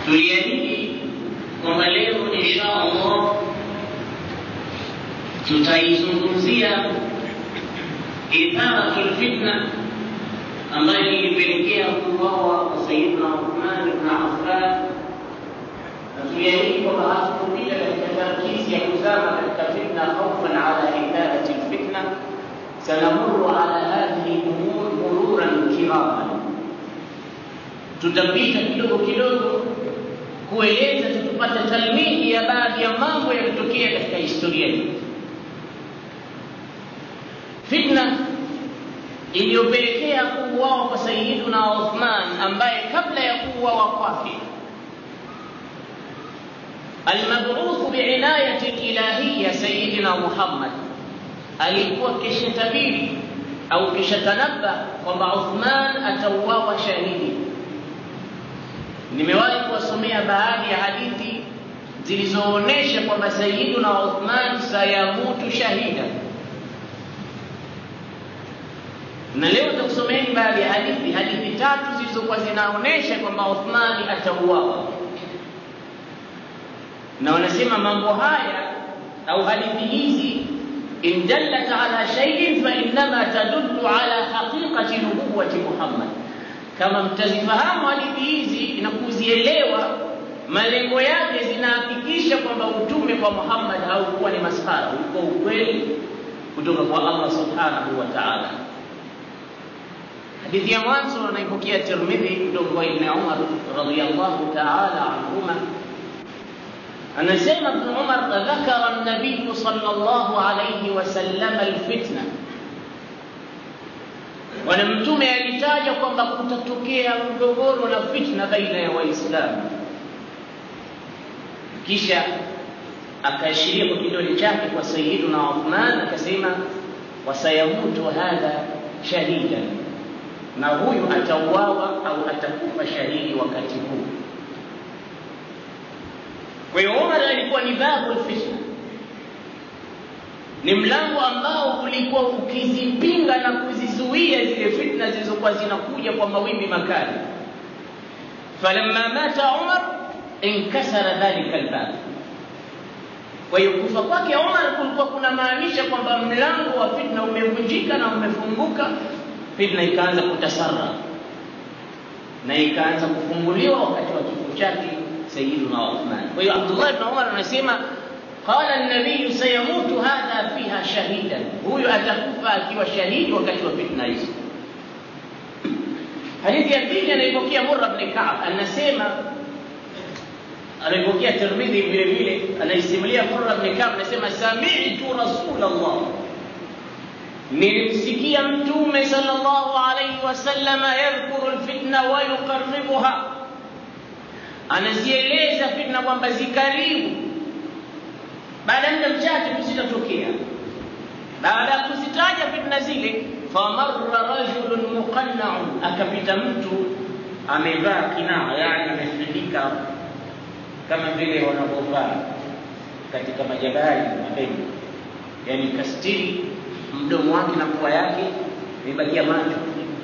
tuliahidi kwamba leo insha Allah tutaizungumzia idharatu lfitna ambayo ilipelekea kuuawa kwa Sayyidina Uthman ibn Affan, na tuliahidi kwamba hatukupita katika tarkisi ya kuzama katika fitna khaufan ala idharati lfitna, sanamuru ala hadhihi lumur mururan kiraman, tutapita kidogo kidogo kueleza tukipata talmihi ya baadhi ya mambo yalitokea katika historia hii. Fitna iliyopelekea kuuawa kwa Sayyiduna Uthman ambaye kabla ya kuuawa kwake almab'uth biinayati ilahiya Sayyidina Muhammad alikuwa kishatabiri au kishatanabba kwamba Uthman atauawa shahidi. Nimewahi kuwasomea baadhi ya hadithi zilizoonyesha kwamba Sayyiduna Uthman sayamutu shahida na leo nitakusomeeni baadhi ya hadithi hadithi tatu zilizokuwa zinaonyesha kwamba Uthmani atauawa, na wanasema mambo haya au hadithi hizi in dallat ala shay'in fa innama tadullu ala haqiqati nubuwati Muhammad. Kama mtazifahamu hadithi hizi na kuzielewa, malengo yake zinahakikisha kwamba utume kwa Muhammad haukuwa ni maskhara, ulikuwa ukweli kutoka kwa Allah subhanahu wa ta'ala. Hadithi ya mwanzo anaipokea Tirmidhi kutoka kwa Ibn Umar radhiyallahu ta'ala anhuma, anasema Ibn Umar, dhakara an-nabiy sallallahu alayhi wasallam alfitna, bwana Mtume alitaja kwamba kutatokea mgogoro na fitna baina ya Waislamu, kisha akaashiria kwa kidole chake kwa Sayyiduna Uthman akasema, wasayamutu hadha shahidan na huyu atauawa au atakufa shahidi wakati huu. Kwa hiyo Umar alikuwa ni babul fitna, ni mlango ambao ulikuwa ukizipinga na kuzizuia zile fitna zilizokuwa zinakuja kwa mawimbi makali. Falamma mata Umar inkasara dhalika albab. Kwa hiyo kufa kwake Umar kulikuwa kunamaanisha kwamba mlango wa fitna umevunjika na umefunguka fitna ikaanza kutasara na ikaanza kufunguliwa wakati wa kifo chake Sayyiduna Uthman. Kwa hiyo Abdullah ibn Umar anasema qala an-nabiy sayamutu hadha fiha shahidan, huyu atakufa akiwa shahidi wakati wa fitna hizo. Hadithi ya pili anaipokea Murra ibn Ka'b, anasema anaipokea Tirmidhi vile vile, anaisimulia Murra ibn Ka'b, anasema sami'tu Rasulullah nilimsikia mtume sallallahu alayhi wasallama yadhkuru alfitna wa yuqarribuha, anazieleza fitna kwamba zikaribu, baada ya muda mchache tu zitatokea. Baada ya kuzitaja fitna zile, famarra rajulun muqanna'un, akapita mtu amevaa kinaa, yani amefunika kama vile wanavyovaa katika majabali mabegi, yani kastiri mdomo wake na pua yake imebakia macho.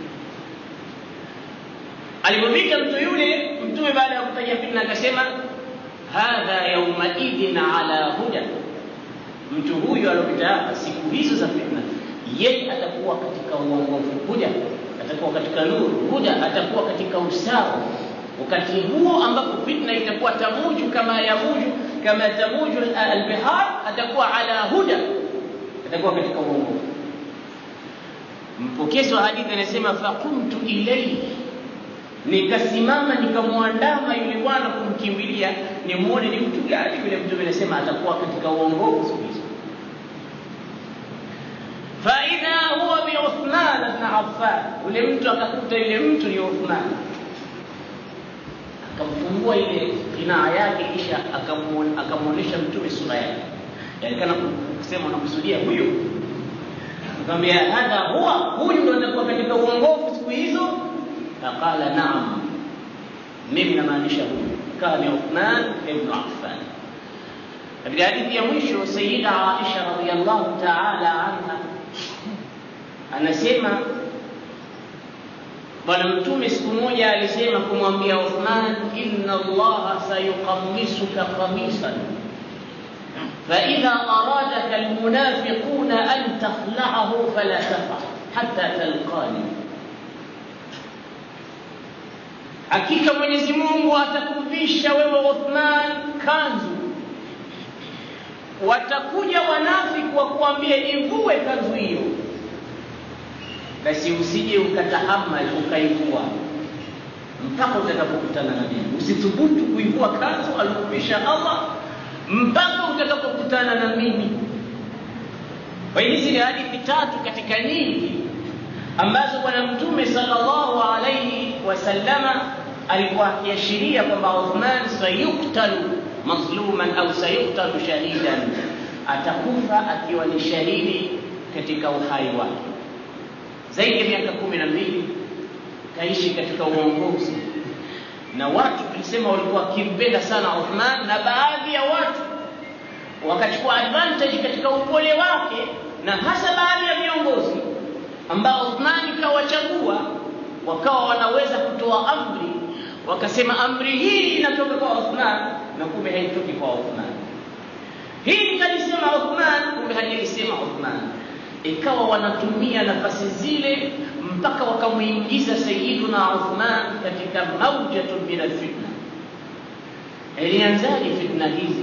Alipopita mtu yule, Mtume baada ya kutaja fitna akasema, hadha yaumaidhin ala huda, mtu huyu aliopita hapa siku hizo za fitna, yeye atakuwa katika uongofu, huda atakuwa katika nuru, huda atakuwa katika usawa. Wakati huo ambapo fitna itakuwa tamuju kama yamuju kama tamuju albihar, atakuwa ala huda atakuwa katika uongofu. Mpokezi wa hadithi anasema faqumtu ilayhi, nikasimama nikamwandama yule bwana kumkimbilia nimuone ni mtu gani yule. Mtume anasema atakuwa katika uongofu siku hizo. Faidha huwa bi Uthman ibn Affan, yule mtu akakuta yule mtu ni Uthman, akamfungua ile kinaa yake, kisha akamwonyesha Mtume sura yake, yani kana kusema unakusudia huyo akamwambia hadha huwa huyu ndo atakuwa katika uongofu siku hizo faqala naam mimi namaanisha huyu kana ni Uthman ibn Affan katika hadithi ya mwisho Sayyida Aisha radhiyallahu ta'ala anha anasema bwana mtume siku moja alisema kumwambia Uthman inna allaha sayuqammisuka qamisan فإذا أرادك المنافقون أن تخلعه فلا تفعل حتى تلقاني hakika Mwenyezi Mungu atakuvisha wewe Uthman kanzu. Watakuja wanafiki wa kuambia ivue kanzu hiyo, basi usije ukatahamal ukaivua mpaka utakapokutana na mimi. Usithubutu kuivua kanzu alikuvisha Allah mpaka utakapokutana na mimi. Kwa hiyo hizi ni hadithi tatu katika nyingi ambazo Bwana Mtume sallallahu alaihi wasallama alikuwa akiashiria kwamba Uthman sayuktalu mazluman au sayuktalu shahidan, atakufa akiwa ni shahidi katika uhai wake. Zaidi ya miaka kumi na mbili kaishi katika uongozi na watu tulisema walikuwa wakimpenda sana Uthman, na baadhi ya watu wakachukua advantage katika upole wake, na hasa baadhi ya viongozi ambao Uthman kawachagua, wakawa wanaweza kutoa amri, wakasema amri hii inatoka kwa Uthman, na kumbe haitoki kwa Uthman. Hii kalisema Uthman, kumbe hajalisema Uthman. Ikawa wanatumia nafasi zile mpaka wakamuingiza Sayyiduna Uthman katika maujatun min alfitna. Ilianzaje fitna hizi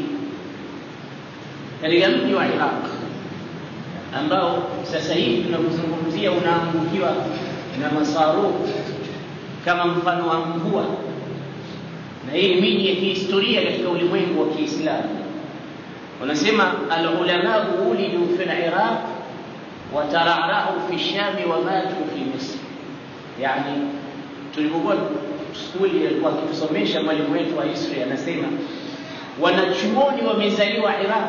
katika mji wa Iraq ambao sasa hivi tunakuzungumzia unaangukiwa na masarufu kama mfano wa mvua, na hii ni miji ya kihistoria katika ulimwengu wa Kiislamu. Wanasema alulamau ulidu fi liraq watararahu fi shami wa matu fi misri. Yani, tulipokuwa skuli alikuwa akitusomesha mwalimu wetu wa history anasema wanachuoni wamezaliwa Iraq,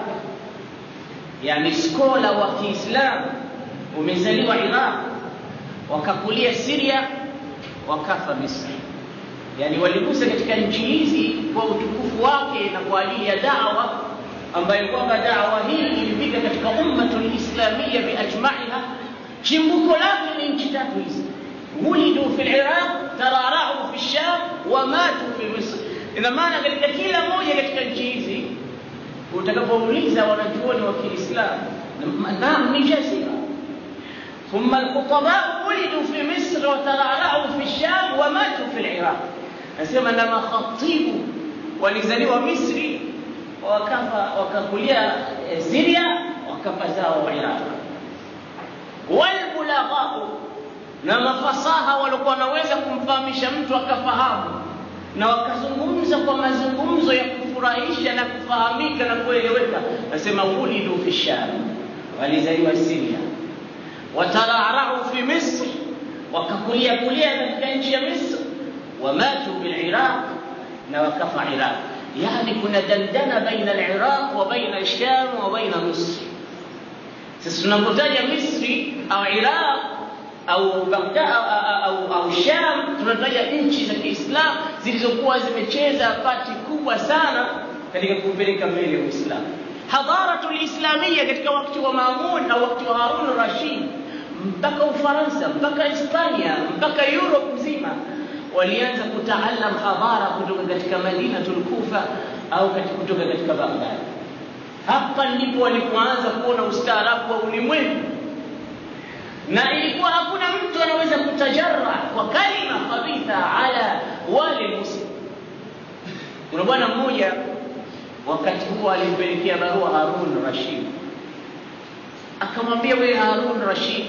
yani skola wa Kiislamu wamezaliwa Iraq, wakakulia Syria, wakafa Misri. Yani waligusa katika nchi hizi kwa utukufu wake na kwa ajili ya dawa ambayo kwamba dawa hii ilifika katika ummatul islamia biajmaiha. Chimbuko lake ni nchi tatu hizi, wulidu fi liraq, tararahu fi sham wa matu fi misr. Ina maana katika kila moja katika nchi hizi utakapouliza wanachuoni wa Kiislamu, naam ni jazira. Thumma alkhutabau wulidu fi misr wa tararahu fi sham wa matu fi liraq. Nasema na makhatibu walizaliwa Misri wakafa wakakulia Syria wakafa zao Iraq. Walbulaghau, na mafasaha walikuwa wanaweza kumfahamisha mtu akafahamu, na wakazungumza kwa mazungumzo ya kufurahisha na kufahamika na kueleweka. Nasema wulidu fi Sham, walizaliwa Syria. Watararau fi Misri, wakakulia kulia katika nchi ya Misri. Wamatu bil Iraq, na wakafa Iraq. Yani kuna dandana baina al-Iraq wa baina al-Sham wa baina Misri. Sasa tunapotaja Misri au Iraq au Baghdad au, au Sham, tunataja nchi za Kiislamu zilizokuwa zimecheza pati kubwa sana katika kupeleka mbele Uislamu. Hadharatul Islamia katika wakati wa Mamun au wakati wa Harun Rashid, mpaka Ufaransa, mpaka Hispania, mpaka Europe mzima walianza kutaalam hadhara kutoka katika Madinatul Kufa au kutoka katika Baghdad. Hapa ndipo walipoanza kuona ustaarabu wa ulimwengu, na ilikuwa hakuna mtu anaweza kutajarra kwa kalima khabitha ala wale muslim. Kuna bwana mmoja wakati huo alimpelekea barua Harun Rashid, akamwambia wewe Harun Rashid,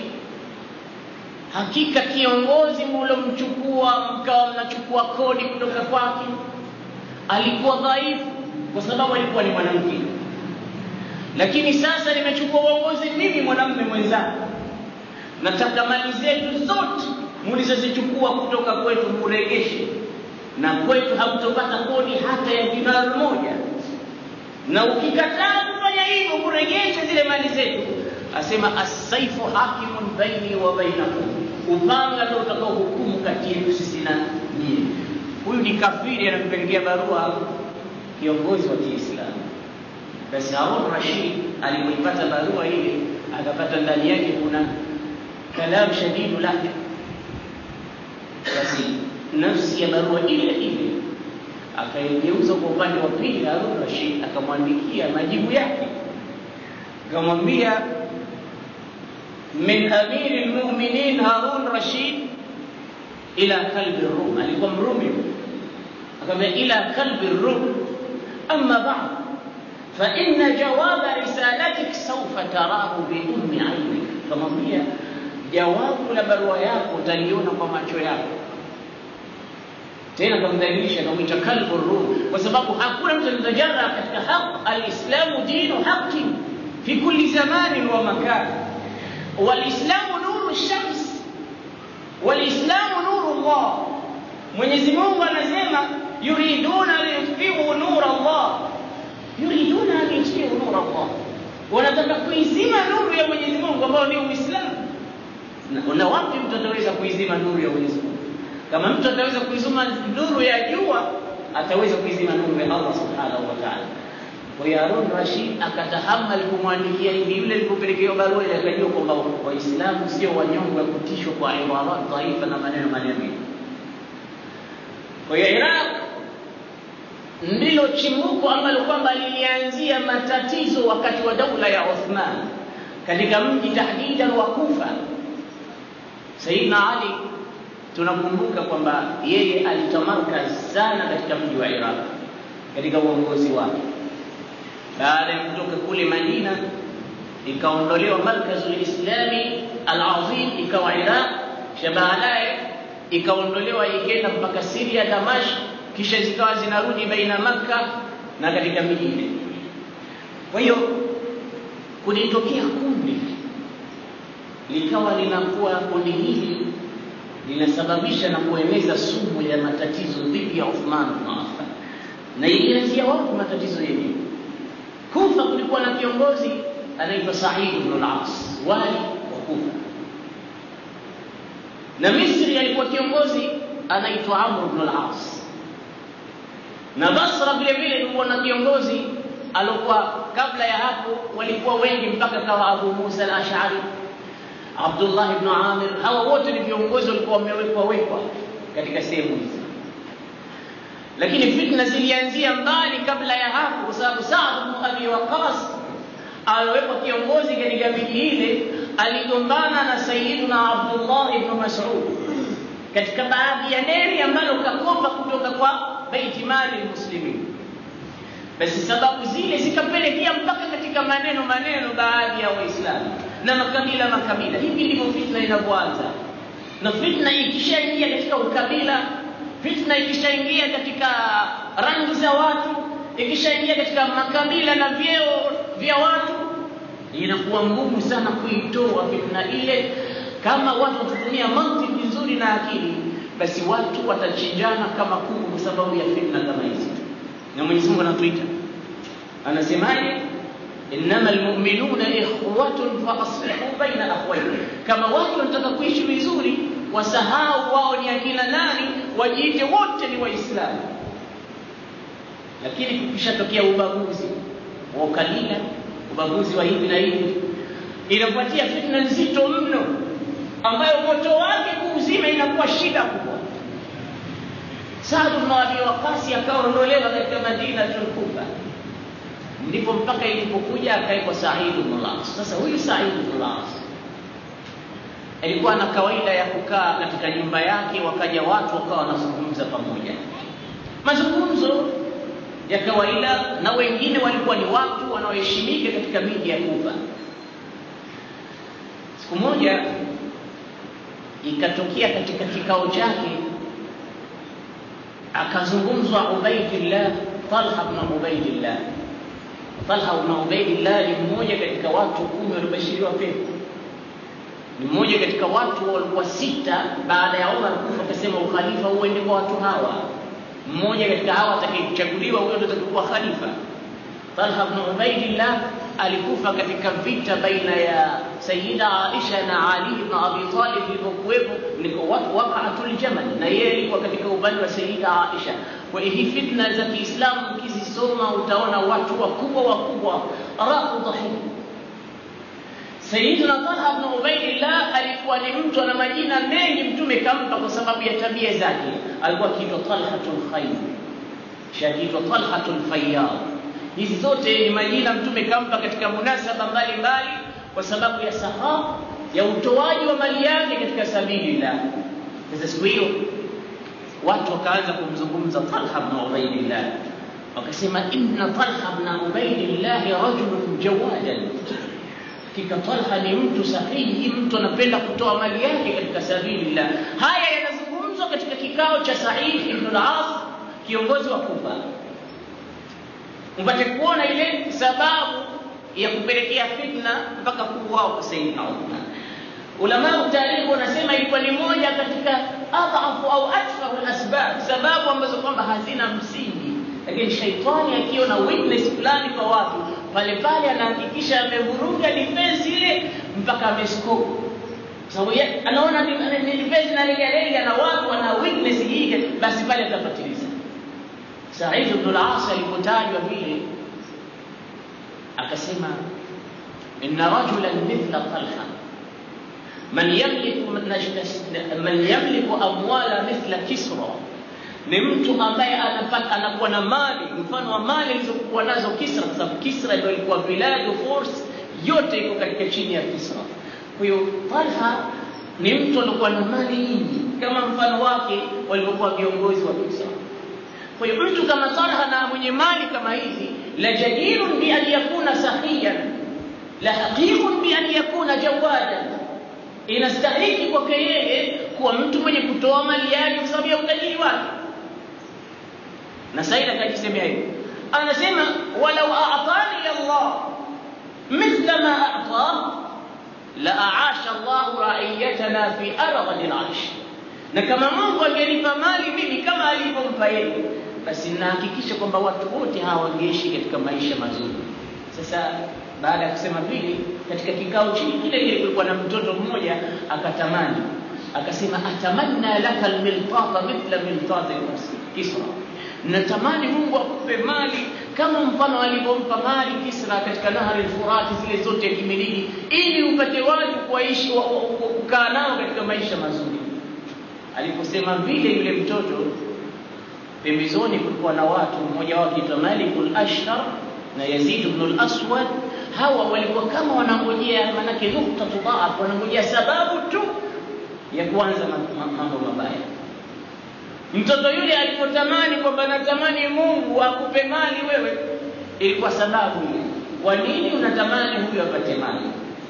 hakika kiongozi mlomchukua mkawa mnachukua kodi kutoka kwake alikuwa dhaifu, kwa sababu alikuwa ni mwanamke. Lakini sasa nimechukua uongozi mimi, mwanamume mwenzangu, nataka mali zetu zote mlizozichukua kutoka kwetu muregeshe, na kwetu hamtopata kodi hata ya dinari moja, na ukikataa kufanya hivyo, kuregesha zile mali zetu asema assaifu hakimun baini wa bainakum, upanga ndio utakao hukumu kati yetu sisi na nyinyi. Huyu ni kafiri, anampelekea barua kiongozi wa Kiislamu. Basi Harun Rashid alipoipata barua ile, akapata ndani yake kuna kalam shadidu lahja, basi nafsi ya barua ile ile akaigeuza kwa upande wa pili Harun Rashid akamwandikia majibu yake akamwambia min amiri lmuminin Harun Rashid ila kalbi Rum, alikuwa Mrumi, akamwambia ila kalbi Rum, amma ba'd fa inna jawaba risalatik sawfa tarahu bi ummi ainik, akamwambia jawabu la barua yako utaliona kwa macho yako tena kamdhalilisha akamwita kalbu rum, kwa sababu hakuna mtu alitajara katika haq. Alislamu dinu haqi fi kulli zamanin wa makan, walislamu nuru shams, walislamu nuru Allah. Mwenyezi Mungu anasema yuriduna liyutfiu nura Allah, yuriduna an yutfiu nura Allah, wanataka kuizima nuru ya Mwenyezi Mungu ambayo ni Uislamu. Na, na wapi mtu ataweza kuizima nuru ya Mwenyezi Mungu? Kama mtu ataweza kuizima nuru ya jua, ataweza kuizima nuru ya Allah subhanahu wa ta'ala. Kwa hiyo Harun Rashid akatahamal kumwandikia hivi, yule alipopelekewa barua ile akajua kwamba Waislamu sio wanyonge wa kutishwa kwa ibarat dhaifa na maneno maneno. Kwa hiyo Iraq ndilo chimbuko ambalo kwamba lilianzia matatizo wakati wa daula ya Uthman katika mji tahdidan wa Kufa. Sayyidina Ali tunakumbuka kwamba yeye alitamarkaz sana katika mji wa Iraq katika uongozi wake. Baada ya kutoka kule Madina, ikaondolewa markazul islami al-azim, ikawa Iraq, kisha baadaye ikaondolewa ikaenda mpaka Syria, Damashq, kisha zikawa zinarudi baina Makka na katika miji ile. Kwa hiyo kulitokea kundi likawa linakuwa kundi hili linasababisha na kueneza sumu ya matatizo dhidi ya Uthman bin Affan, na ilianzia wapi matatizo yenyewe? Kufa kulikuwa na kiongozi anaitwa Said ibn al-As, wali wa Kufa, na Misri alikuwa kiongozi anaitwa Amr ibn al-As, na Basra vile vile kulikuwa na kiongozi alikuwa kabla ya hapo walikuwa wengi mpaka kawa Abu Musa al-Ash'ari Abdullah ibn Amir, hawa wote ni viongozi walikuwa wamewekwa wekwa katika sehemu hizi, lakini fitna zilianzia mbali kabla ya hapo, kwa sababu Saad ibn Abi Waqqas aliwekwa kiongozi katika miji ile, aligombana na Sayyiduna Abdullah ibn Mas'ud katika baadhi ya deni ambalo kakopa kutoka kwa Baiti Mali Muslimin. Basi sababu zile zikapelekea mpaka katika maneno maneno baadhi ya Waislamu na makabila makabila. Hivi ndivyo fitna inavyoanza, na fitna ikishaingia katika ukabila, fitna ikishaingia katika rangi za watu, ikishaingia katika makabila na vyeo vya watu, inakuwa ngumu sana kuitoa fitna ile. Kama watu watatumia mantiki nzuri na akili, basi watu watachinjana kama kuku kwa sababu ya fitna kama hizi. Na Mwenyezi Mungu anatuita, anasemaje? innama almu'minuna ikhwatun fa aslihu baina akhwaykum, kama watu wanataka kuishi vizuri, wasahau wao ni akina nani, wajiite wote ni Waislamu. Lakini kukishatokea ubaguzi wa ukabila, ubaguzi wa hivi na hivi, inafuatia fitna nzito mno, ambayo moto wake kuuzima inakuwa shida kubwa. Saad ibn Abi Waqqas akaondolewa katika Madinatul Kufa ndipo mpaka ilipokuja akaekwa Said ibn al-As. Sasa huyu Said ibn al-As alikuwa na kawaida ya kukaa katika nyumba yake, wakaja watu wakawa wanazungumza pamoja, mazungumzo ya kawaida, na wengine walikuwa ni watu wanaoheshimika katika miji ya Kufa. Siku moja ikatokea katika kikao chake akazungumzwa Ubaidillah, Talha ibn Ubaidillah Talha ibn Ubaidillah ni mmoja katika watu kumi waliobashiriwa pepo. Ni mmoja katika watu walikuwa sita baada ya Umar kufa, akasema ukhalifa uende kwa watu hawa. Mmoja katika hawa atakayechaguliwa, huyo ndio atakuwa khalifa. Talha ibn Ubaidillah alikufa katika vita baina ya Sayyida Aisha na Ali ibn Abi Talib ilipokuwepo niko watu waqa'atul Jamal, na yeye alikuwa katika upande wa Sayyida Aisha. Kwa hiyo hii fitna za Kiislamu ukizisoma utaona watu wakubwa wakubwa raqu dhahir. Sayyidina Talha ibn Ubaidillah alikuwa ni mtu ana majina mengi mtume kampa kwa sababu ya tabia zake. Alikuwa akiitwa Talhatul Khayr, shakiitwa Talhatul Fayyad. Hizi zote ni majina mtume kampa katika munasaba mbalimbali kwa sababu ya saha ya utoaji wa mali yake katika sabilillah. Sasa siku hiyo watu wakaanza kumzungumza Talha ibn Ubaidillah, wakasema inna Talha ibn Ubaidillah rajulun jawadan hakika Talha ni mtu sahihi, mtu anapenda kutoa mali yake katika sabilillah. Haya yanazungumzwa katika kikao cha Said ibn al-As, kiongozi wa Kufa, mpate kuona ile sababu ya kupelekea fitna mpaka kuuawa kwa Sayyidina Uthman. Ulama tarikhi wanasema ilikuwa ni moja katika adhafu au aktharu asbab, sababu ambazo kwamba hazina msingi, lakini shaitani akiona weakness fulani kwa watu pale pale anahakikisha amevuruga defense ile mpaka amescore, sababu anaona ni defense na legalega na watu wana weakness hii, basi pale atafatiliza. Said ibn al-As alipotajwa vile akasema, inna rajulan mithla Talha man yamliku man yamliku amwala mithla Kisra ni mtu ambaye anapata anakuwa na mali mfano wa mali alizokuwa nazo Kisra, kwa sababu Kisra ndio ilikuwa biladu force yote iko katika chini ya Kisra. Kwa hiyo Talha ni mtu alikuwa na mali nyingi kama mfano wake walivyokuwa viongozi wa Kisra. Kwa hiyo mtu kama Talha na mwenye mali kama hizi, la jadirun bi an yakuna sahiyan, la haqiqun bi an yakuna jawadan, inastahiki kwake yeye kuwa mtu mwenye kutoa mali yake kwa sababu ya utajiri wake na Said akajisemea hivyo, anasema walau a'tani Allah mithla ma a'ta la a'asha Allah ra'iyatana fi arghad al-'arsh, na kama Mungu angenipa mali mimi kama alivyompa yeye, basi nahakikisha kwamba watu wote hawa wangeishi katika maisha mazuri. Sasa baada ya kusema vile, katika kikao chini kile kile kulikuwa na mtoto mmoja akatamani, akasema atamanna laka almiltata mithla miltati Kisra natamani Mungu akupe mali kama mfano alivyompa mali Kisra katika nahari Furati, zile zote yakimiliki, ili upate watu kuishi kukaa nao katika maisha mazuri. Aliposema vile, yule mtoto pembezoni kulikuwa na watu, mmoja wao akiitwa Malikul Ashtar na Yazid ibn al-Aswad. Hawa walikuwa kama wanangojea, manake nukta tudhaaf, wanangojea sababu tu ya kuanza mambo mabaya. Mtoto yule alipotamani kwamba natamani Mungu akupe mali wewe, ilikuwa sababu ile. Kwa nini unatamani huyu apate mali?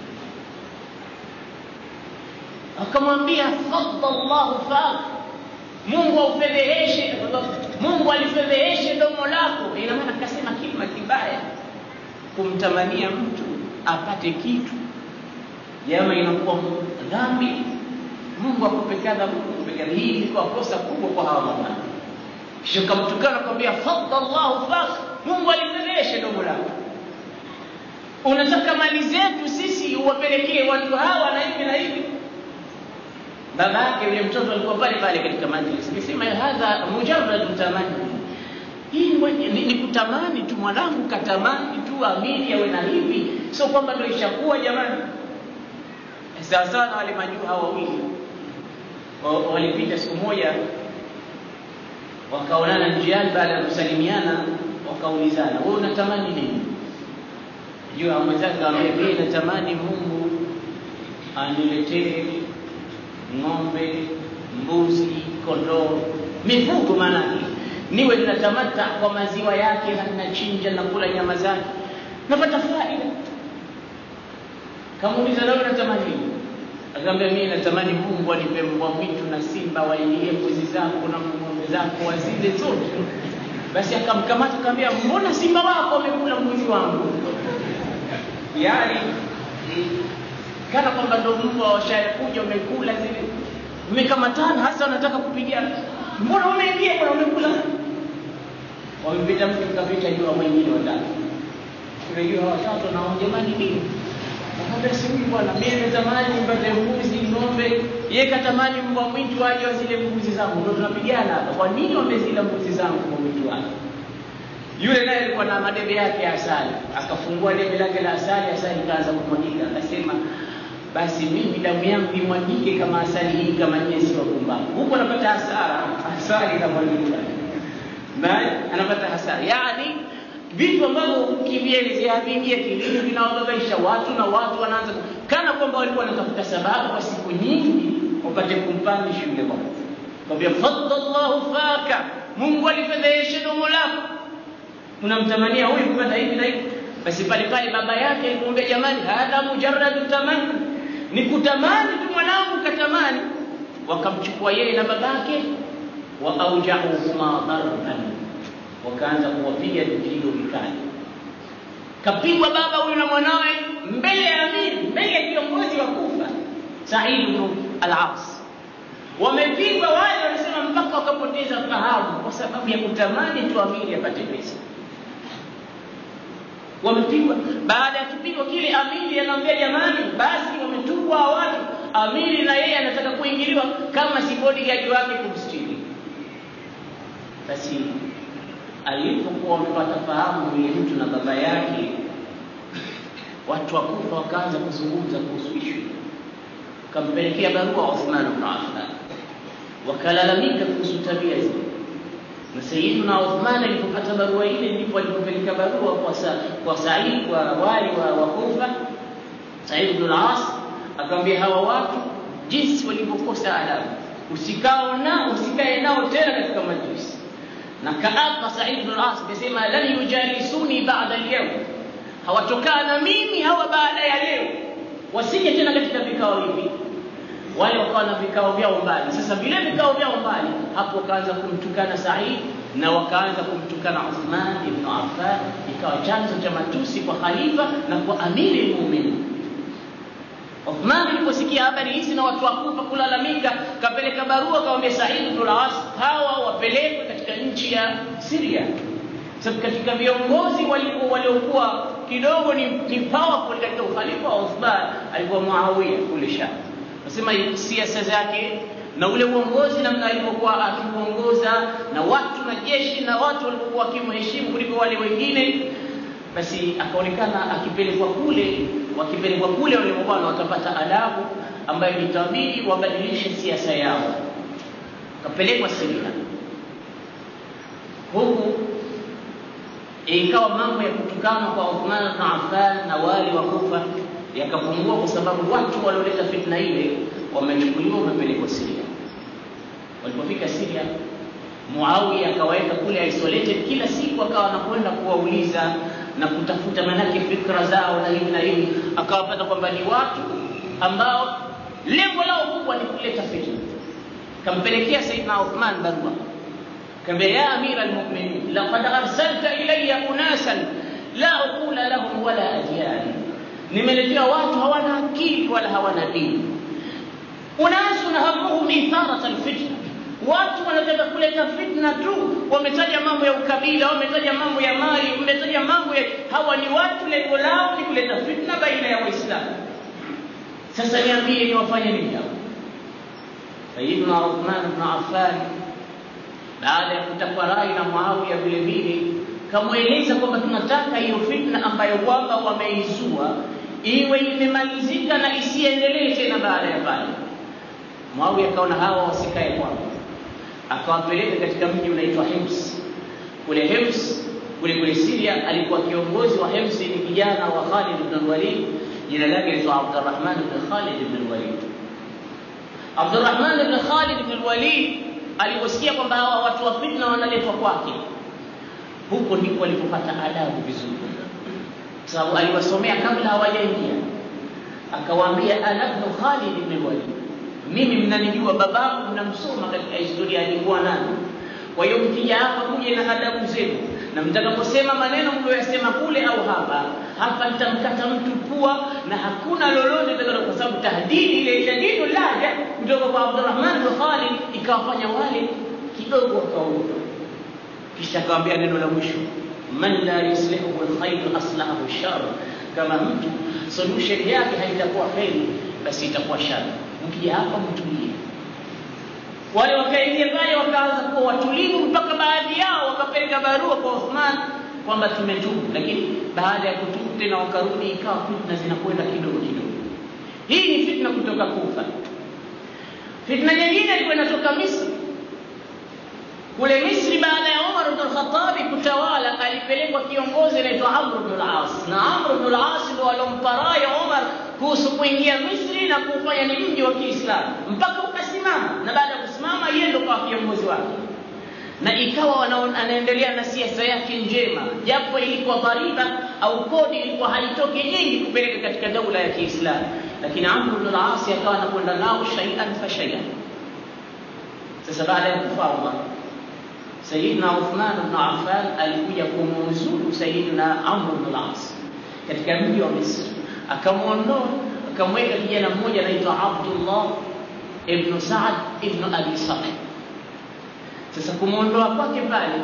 Akamwambia faddallahu fak, Mungu aufedheheshe, Mungu alifedheheshe domo lako. Ina maana akasema kilima kibaya, kumtamania mtu apate kitu, jama inakuwa dhambi. Mungu akupe kadha, Mungu akupe kadha. Hii ilikuwa kosa kubwa kwa hawa mabwana. Kisha kamtukana kwambia faddallahu fak, Mungu alifedheheshe domo lako. Unataka mali zetu sisi uwapelekee watu hawa na hivi na hivi baba yake yule mtoto alikuwa pale pale katika majlis, akisema hadha mujarrad tamani, hii ni, ni kutamani tu, mwanangu katamani tu amini awe na hivi, sio kwamba ndio ishakuwa jamani. Sawa sawa na wale majuu hawa wawili walipita siku moja, wakaonana njiani, baada ya kusalimiana wakaulizana, wewe unatamani nini? Juu ya mwenzake akamwambia, mimi natamani Mungu aniletee ng'ombe, mbuzi, kondoo, mifugo maanake, niwe ninatamata kwa maziwa yake na ninachinja na kula nyama zake, napata faida. Kamuuliza, nawe unatamani nini? Akamwambia, mimi natamani Mungu anipe mbwa mwitu na simba wailie mbuzi zako na ng'ombe zako wazile zote. Basi akamkamata akamwambia, mbona simba wako wamekula mbuzi wangu? yaani kana kwamba ndo mbwa washakuja umekula zile mmekamatana, hasa wanataka kupigana. Mbona umeingia bwana, umekula? Wamepita mtu kapita jua mwingine watatu, unajua watatu na jamani, nini Akamwambia sijui bwana, mimi natamani mpate mbuzi, ng'ombe. Yeye katamani mbwa mwitu aje wa zile mbuzi zangu, ndio tunapigana hapa. Kwa nini wamezila mbuzi zangu kwa mwitu wake? Yule naye alikuwa na madebe yake ya asali, akafungua debe lake la asali, asali ikaanza kumwagika, akasema basi mimi damu yangu imwagike kama asali hii, kama nyie si wapumbavu. Huko anapata hasara, asali inamwagika naye anapata hasara, yani vitu ambavyo ukivielezea vingia kilini vinawababaisha watu na watu wanaanza kana kwamba walikuwa wanatafuta sababu kwa siku nyingi wapate kumpandisha yule bwana. Kwambia faddallahu faka, Mungu alifedhehesha domo lako, unamtamania huyu kupata hivi na hivi. Basi pale pale baba yake alimwambia, jamani, hadha mujarradu tamanni, ni kutamani tu mwanangu katamani. Wakamchukua yeye na babake, wa aujauhuma darban wakaanza kuwapiga vipigo vikali. Kapigwa baba huyu na mwanawe mbele ya amiri, mbele ya kiongozi wa Kufa, Said ibn al-As. Wamepigwa wale, wanasema mpaka wakapoteza fahamu kwa sababu ya kutamani tu amiri apate pesa. Wamepigwa. Baada ya kipigo kile, amiri anaambia jamani, basi wametupwa watu. Amiri na yeye anataka kuingiliwa kama si bodyguard wake kumstiri. Basi alipokuwa wamepata fahamu yule mtu na baba yake, watu wa Kufa wakaanza kuzungumza kuhusu ishu, wakampelekea barua Uthman ibn Affan, wakalalamika kuhusu tabia zile. Na Sayyidina Uthman alipopata barua ile, ndipo alipopeleka barua kwa sa, kwa Said kwa wali wa, wa Kufa, Said ibn al-As akamwambia hawa watu jinsi walivyokosa adabu, usikao nao usikae nao tena katika majlisi na kaapa Said ibn al-As akasema lan yujalisuni ba'da al-yawm, hawatokaa na mimi hawa baada ya leo, wasije tena katika vikao hivi. Wale wakawa na vikao vyao mbali. Sasa vile vikao vyao mbali, hapo wakaanza kumtukana Said na wakaanza kumtukana Uthman ibn Affan, ikawa chanzo cha matusi kwa khalifa na kwa amiri muumini. Uthman aliposikia habari hizi na watu wa Kufa kulalamika, kapeleka barua kawaambia Said ibn al-As, hawa wapelekwe katika nchi ya Syria. Sababu katika viongozi walikuwa waliokuwa kidogo ni, ni powerful katika ukhalifa wa Uthman alikuwa Muawiya kule Sham. Nasema siasa zake na ule uongozi namna alivyokuwa akiuongoza na watu na jeshi na watu walikuwa wakimheshimu kuliko wale wengine, basi akaonekana akipelekwa kule wakipelekwa kule wale bwana watapata adabu ambayo itabidi wabadilishe siasa yao. Kapelekwa Syria, huku ikawa mambo ya kutukana kwa Uthman na Affan na wali wa Kufa yakapungua, kwa sababu watu walioleta fitna ile wamechukuliwa, wamepelekwa Syria. Walipofika Syria, Muawiya akawaweka kule isolated, kila siku akawa anakwenda kuwauliza na kutafuta manake fikra zao na hivi na hivi, akawapata kwamba ni watu ambao lengo lao kubwa ni kuleta fitna. Kampelekea Saidna Uthman barua, kaambia ya amira almuminin laqad arsalta ilayya unasan la uqula lahum wala adyan, nimeletea watu hawana akili wala hawana dini. Unasun hamuhum itharat alfitna watu wanataka kuleta fitna tu, wametaja mambo ya ukabila, wametaja mambo ya mali, wametaja mambo ya hawa. Ni watu lengo lao ni kuleta fitna baina ya Waislamu. Sasa niambie, ni wafanye nini hao? Sayyidina Uthman ibn Affan baada ya kutakwa rai na Muawiya vile vile kamweleza kwamba tunataka hiyo fitna ambayo kwamba wameizua iwe imemalizika na isiendelee tena baada ya pale. Muawiya akaona hawa wasikae kwangu akawapeleka katika mji unaitwa Hims. Kule Hims kule kule Syria, alikuwa kiongozi wa Hims ni kijana wa Khalid ibn Walid, jina lake linaitwa Abdurrahman ibn Khalid ibn Walid. Abdurrahman ibn Khalid ibn Walid aliposikia kwamba hawa watu wa fitna wanaletwa kwake, huko ndipo alipopata adabu vizuri, kwa sababu aliwasomea kabla hawajaingia, akawaambia ana ibn Khalid ibn Walid mimi mnanijua, babangu mnamsoma katika historia alikuwa nani. Kwa hiyo mkija hapa kuja na adabu zenu, na mtakaposema maneno mlioyasema kule au hapa hapa, nitamkata mtu pua na hakuna lolote takalo, kwa sababu tahdidi ile shadidu laja kutoka kwa Abdurrahman bin Khalid ikawafanya wale kidogo wakaogopa. Kisha akawambia neno la mwisho, man la yuslihu alkhairu aslahu shar, kama mtu solution yake haitakuwa kheri, basi itakuwa shari mkija hapa mtulie. Wale wakaingia pale wakaanza kuwa watulivu, mpaka baadhi yao wakapeleka barua kwa Uthman kwamba tumetubu, lakini baada ya kutubu tena wakarudi, ikawa fitna zinakwenda kidogo kidogo. Hii ni fitna kutoka Kufa. Fitna nyingine ilikuwa inatoka Misri. Kule Misri, baada ya Umar ibn al-Khattab kutawala, alipelekwa kiongozi anaitwa Amr ibn al-As, na Amr ibn al-As ndo alomparaya Umar kuhusu kuingia Misri na kufanya ni mji wa Kiislamu mpaka ukasimama, na baada ya kusimama yeye ndo kwa kiongozi wake na ikawa anaendelea na siasa yake njema, japo ilikuwa dhariba au kodi ilikuwa haitoki nyingi kupeleka katika daula ya Kiislamu, lakini Amr ibn al-As akawa anakwenda nao shay'an fa shay'an. Sasa baada ya kufa Umar, Sayyidina Uthman ibn Affan alikuja kumuuzuru Sayyidina Amr ibn al-As katika mji wa Misri, akamwondoa akamweka kijana mmoja anaitwa Abdullah ibn Saad ibn Abi Sarh sasa kumwondoa kwake pale,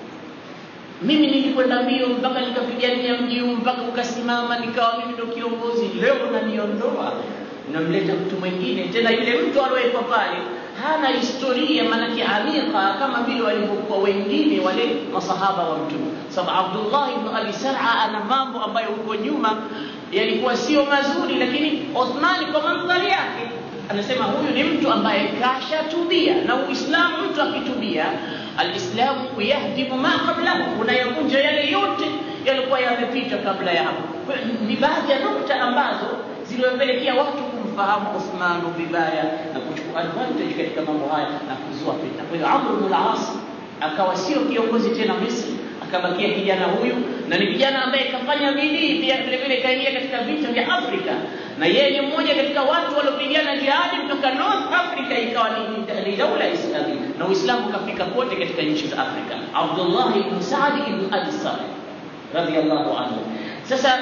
mimi nilikwenda mbio mpaka nikapigania mji huu mpaka ukasimama, nikawa mimi ndo kiongozi. Leo unaniondoa, unamleta mtu mwingine tena. Yule mtu aliyewekwa pale hana historia, maanake amika kama vile walivyokuwa wengine wale masahaba wa Mtume, sababu Abdullah ibn Abi Sar'a ana mambo ambayo huko nyuma yalikuwa sio mazuri, lakini Uthmani kwa mandhari yake anasema huyu ni mtu ambaye kashatubia, na Uislamu mtu akitubia, alislamu yahdimu ma qablahu, unayavunja yale yote yalikuwa yamepita kabla ya hapo. Ni baadhi ya nukta ambazo ziliwapelekea watu kumfahamu Uthmanu vibaya na kuchukua advantage katika mambo haya na kuzua fitna. Kwa hiyo Amr ibn al-As akawa sio kiongozi tena Misri, akabakia kijana huyu, na ni kijana ambaye kafanya bidii pia vile vile kaingia katika vita vya Afrika, na yeye ni mmoja katika watu waliopigana jihadi kutoka North Africa, ikawa ni, ni daula Islamia na Uislamu ukafika kote katika nchi za Afrika. Abdullah ibn Saad ibn Abi Sarh radhiyallahu anhu. Sasa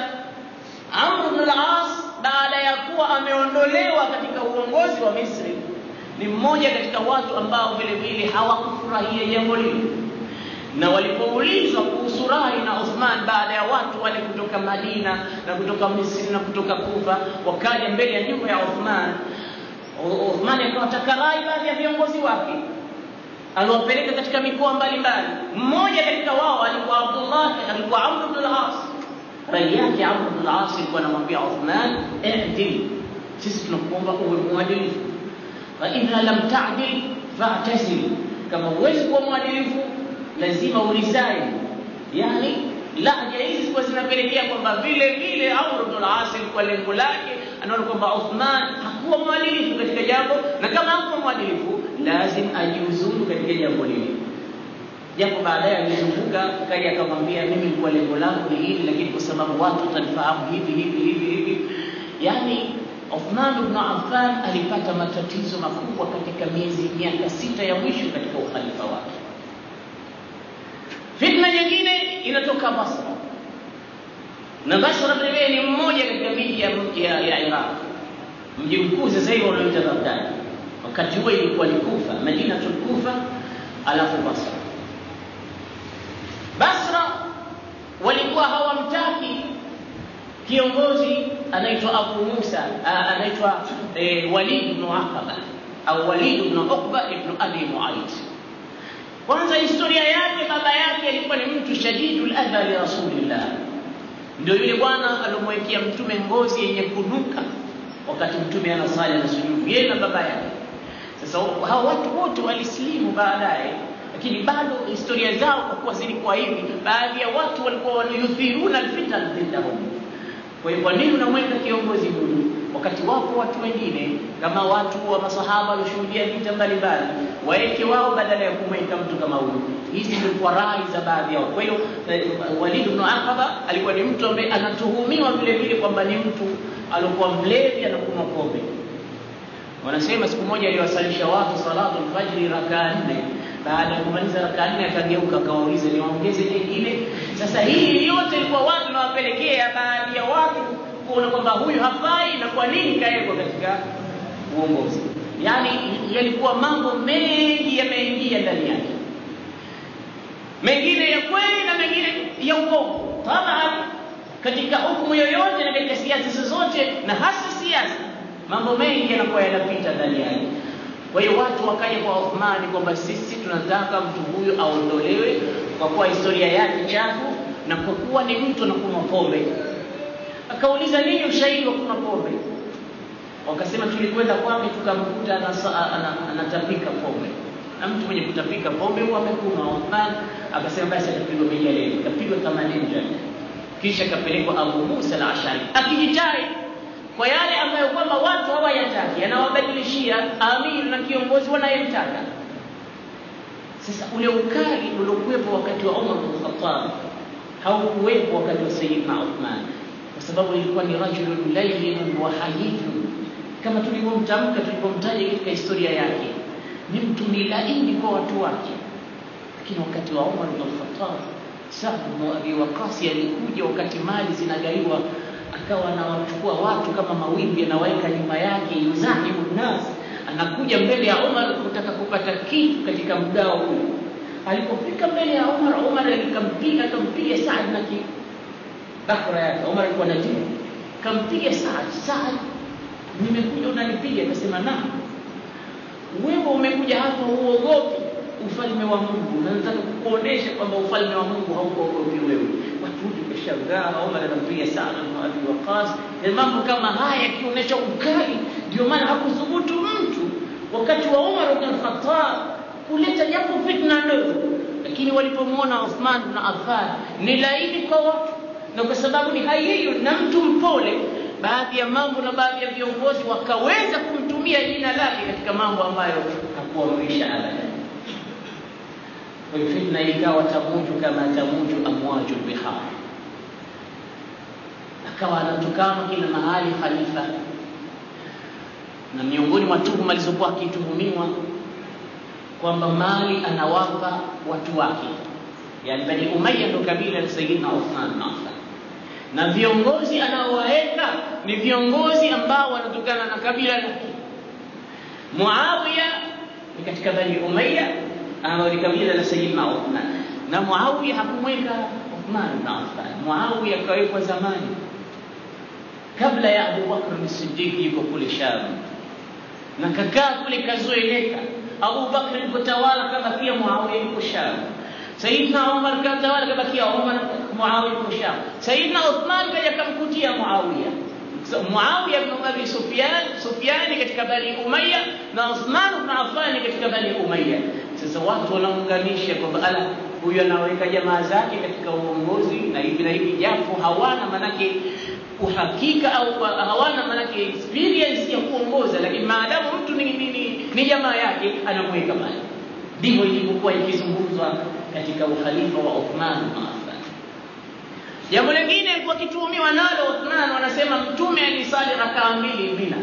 Amr ibn al-As baada ya kuwa ameondolewa katika uongozi wa Misri ni mmoja katika watu ambao vile vile hawakufurahia jambo lile, na walipoulizwa kuhusu rai na Uthman baada ya watu wale kutoka Madina na kutoka Misri na kutoka Kufa wakaja mbele ya nyumba ya Uthman, Uthman akawataka rai baadhi ya viongozi wake aliwapeleka katika mikoa mbalimbali. Mmoja katika wao alikuwa Abdullah, alikuwa Amr ibn al-As. Rai yake Amr ibn al-As alikuwa anamwambia Uthman, i'dil, sisi tunakuomba uwe mwadilifu faidha lam tadil fa'tazil, kama huwezi kuwa mwadilifu lazima uresign. Yani lahja hizi zilikuwa zinapelekea kwamba vile vile Amr ibn al-As kwa lengo lake anaona kwamba Uthman hakuwa mwadilifu katika jambo, na kama hakuwa mwadilifu lazim ajiuzuru katika jambo lile. Japo baadaye alizunguka kaja akamwambia, mimi kwa lengo langu ni hili, lakini kwa sababu watu watanifahamu hivi hivi hivi hivi, yani Uthman ibn Affan alipata matatizo makubwa katika miezi miaka sita ya mwisho katika ukhalifa wake. Fitna nyingine inatoka Basra, na Basra vile ni mmoja katika miji ya, ya, ya Iraq, mji mkuu sasa hivi unaoita Baghdad. Wakati huo ilikuwa ni Kufa, Madinatul Kufa, alafu Basra. Basra walikuwa hawamtaki kiongozi anaitwa Abu Musa anaitwa e, Walid ibn Aqaba au Walid ibn Uqba ibn Abi Muayt. Kwanza historia yake, baba yake alikuwa ni mtu shadidul adha li Rasulillah, ndio yule bwana alomwekea mtume ngozi yenye kunuka wakati mtume anasali na sujudu, yeye na baba yake. Sasa hao watu wote walisilimu baadaye, lakini bado historia zao kwa kuwa zilikuwa hivi, baadhi ya watu walikuwa wanayuthiruna alfitan dhidahum kwa hiyo kwa nini unamweka kiongozi huyu wakati wapo watu wengine kama watu wa masahaba walioshuhudia vita mbalimbali, waeke wao badala ya kumweka mtu kama huyu? Hizi zilikuwa rai za baadhi yao. Kwa hiyo Walid ibn Aqaba alikuwa ni mtu ambaye anatuhumiwa vile vile kwamba ni mtu alikuwa mlevi, anakunywa pombe. Wanasema siku moja aliwasalisha watu salatu alfajiri rakaa nne baada ya kumaliza rakaa nne akageuka akawauliza niwaongeze nyingine. Sasa hii yote ilikuwa watu nawapelekea baadhi ya watu kuona kwamba huyu hafai na kwa nini kawekwa katika uongozi. Yaani yalikuwa mambo mengi yameingia ndani yake, mengine ya kweli na mengine ya uongo. Taban, katika hukumu yoyote na katika siasa zozote, na hasa siasa, mambo mengi yanakuwa yanapita ndani yake. Kwa hiyo watu wakaja kwa Uthmani kwamba sisi tunataka mtu huyu aondolewe kwa kuwa historia yake chafu, na kwa kuwa ni mtu anakunywa pombe. Akauliza, nini ushahidi wa kunywa pombe? Wakasema, tulikwenda kwake tukamkuta anatapika pombe, na mtu mwenye kutapika pombe huwa amekunywa. Uthman akasema, basi atapigwa mijeledi, kapigwa themanini jana, kisha kapelekwa Abu Musa al-Ashari akijitai kwa yale ambayo kwamba watu hawayataki, anawabadilishia amiri na kiongozi wanayemtaka. Sasa ule ukali uliokuwepo wakati wa Umar bin Khattab haukuwepo wakati wa Sayyidina Uthman, kwa sababu ilikuwa ni rajulun layyinun wa hayyun, kama tulivyomtamka tulipomtaja katika historia yake, ni mtu ni laini kwa watu wake. Lakini wakati wa Umar bin Khattab, Sa'd bin Abi Waqqas alikuja wakati mali zinagaiwa akawa anawachukua watu kama mawimbi anawaweka nyuma yake, yuzahimu nnas, anakuja mbele ya Umar kutaka kupata kitu katika mgao huu. Alipofika mbele ya Umar, Umar alikampiga akampiga Saad na bakra yake. Umar alikuwa na jibu, kampiga Saad. Saad, nimekuja unanipiga? Akasema naam, wewe umekuja hapa huogopi ufalme wa Mungu, na nataka kukuonesha kwamba ufalme wa Mungu haukuogopi wewe. Watu wote wakashangaa, Umar anampiga sana na Abi Waqas. Na mambo kama haya yakionyesha ukali, ndio maana hakuthubutu mtu wakati wa Umar ibn Khattab kuleta japo fitna ndogo, lakini walipomwona Uthman bin Affan ni laini kwa watu, na kwa sababu ni hayyu na mtu mpole, baadhi ya mambo na baadhi ya viongozi wakaweza kumtumia jina lake katika mambo ambayo hakuamrisha abadan. Kwa hiyo fitna ikawa tamuju kama tamuju amwaju bihar, akawa anatukana kila mahali khalifa, na miongoni mwa tuhuma alizokuwa akituhumiwa kwamba mali anawapa watu wake, yani Bani Umayya ndo kabila la Sayyidina Uthman bin Affan, na viongozi anaowaweka ni viongozi ambao wanatokana na kabila lake. Muawiya ni katika Bani Umayya ambao ni kabila la Sayyidina Uthman, na Muawiya hakumweka Uthman bin Affan. Muawiya akawekwa zamani kabla ya Abu Bakr as-Siddiq yuko kule Sham, na kakaa kule kazoeleka. Abu Bakr alipotawala kabakia Muawiya yuko Sham. Sayyidina Umar katawala kabakia Umar, Muawiya yuko Sham. Sayyidina Uthman kaja kamkutia Muawiya Muawiya ibn Abi Sufyan, Sufyani katika Bani Umayya na Uthman ibn Affan katika Bani Umayya. Sasa watu wanaunganisha kwamba ala, huyu anaweka jamaa zake katika uongozi na hivi na hivi, japo hawana manake uhakika au hawana manake experience ya kuongoza, lakini maadamu mtu ni, ni, ni, ni jamaa yake anamweka pale. Ndivyo ilivyokuwa ikizungumzwa katika ukhalifa wa Uthman ibn Affan. Jambo lingine alikuwa akituhumiwa nalo Uthman, wanasema mtume alisali rakaa mbili Mina,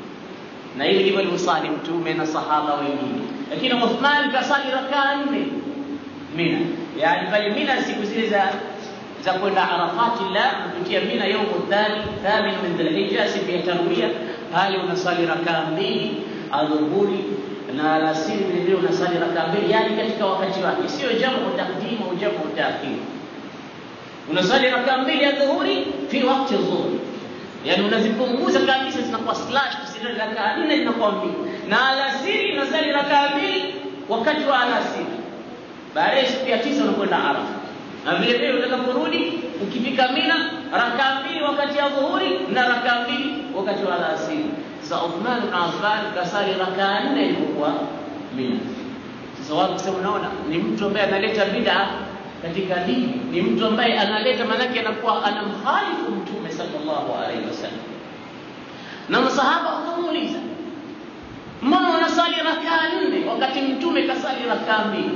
na hili ndivyo alivyosali mtume na sahaba wengine, lakini Uthman kasali rakaa nne Mina, yani pale Mina siku zile za za kwenda Arafati, la kupitia Mina yaumu thani thamin min Dhulhijja, siku ya tarwiya, pale unasali rakaa mbili adhuhuri na alasiri vile vile unasali rakaa mbili, yani katika wakati wake, sio jamu taqdim au jamu taakhir unasali rakaa mbili ya dhuhuri fi wakati dhuhuri, yani unazipunguza kabisa, zinakuwa slash, zile rakaa nne zinakuwa mbili, na alasiri unasali rakaa mbili wakati wa alasiri. Baadaye siku ya tisa unakwenda Arafa, na vile vile utakaporudi ukifika Mina, rakaa mbili wakati ya dhuhuri na rakaa mbili wakati wa alasiri. Sasa Uthman bin Affan kasali rakaa nne ilipokuwa Mina. Sasa watu kusema, unaona ni mtu ambaye analeta bid'a katika dini ni mtu ambaye analeta, maanake anakuwa anamkhalifu Mtume sallallahu alaihi wasallam. Na masahaba wakamuuliza, mbona unasali rakaa nne wakati Mtume kasali rakaa mbili?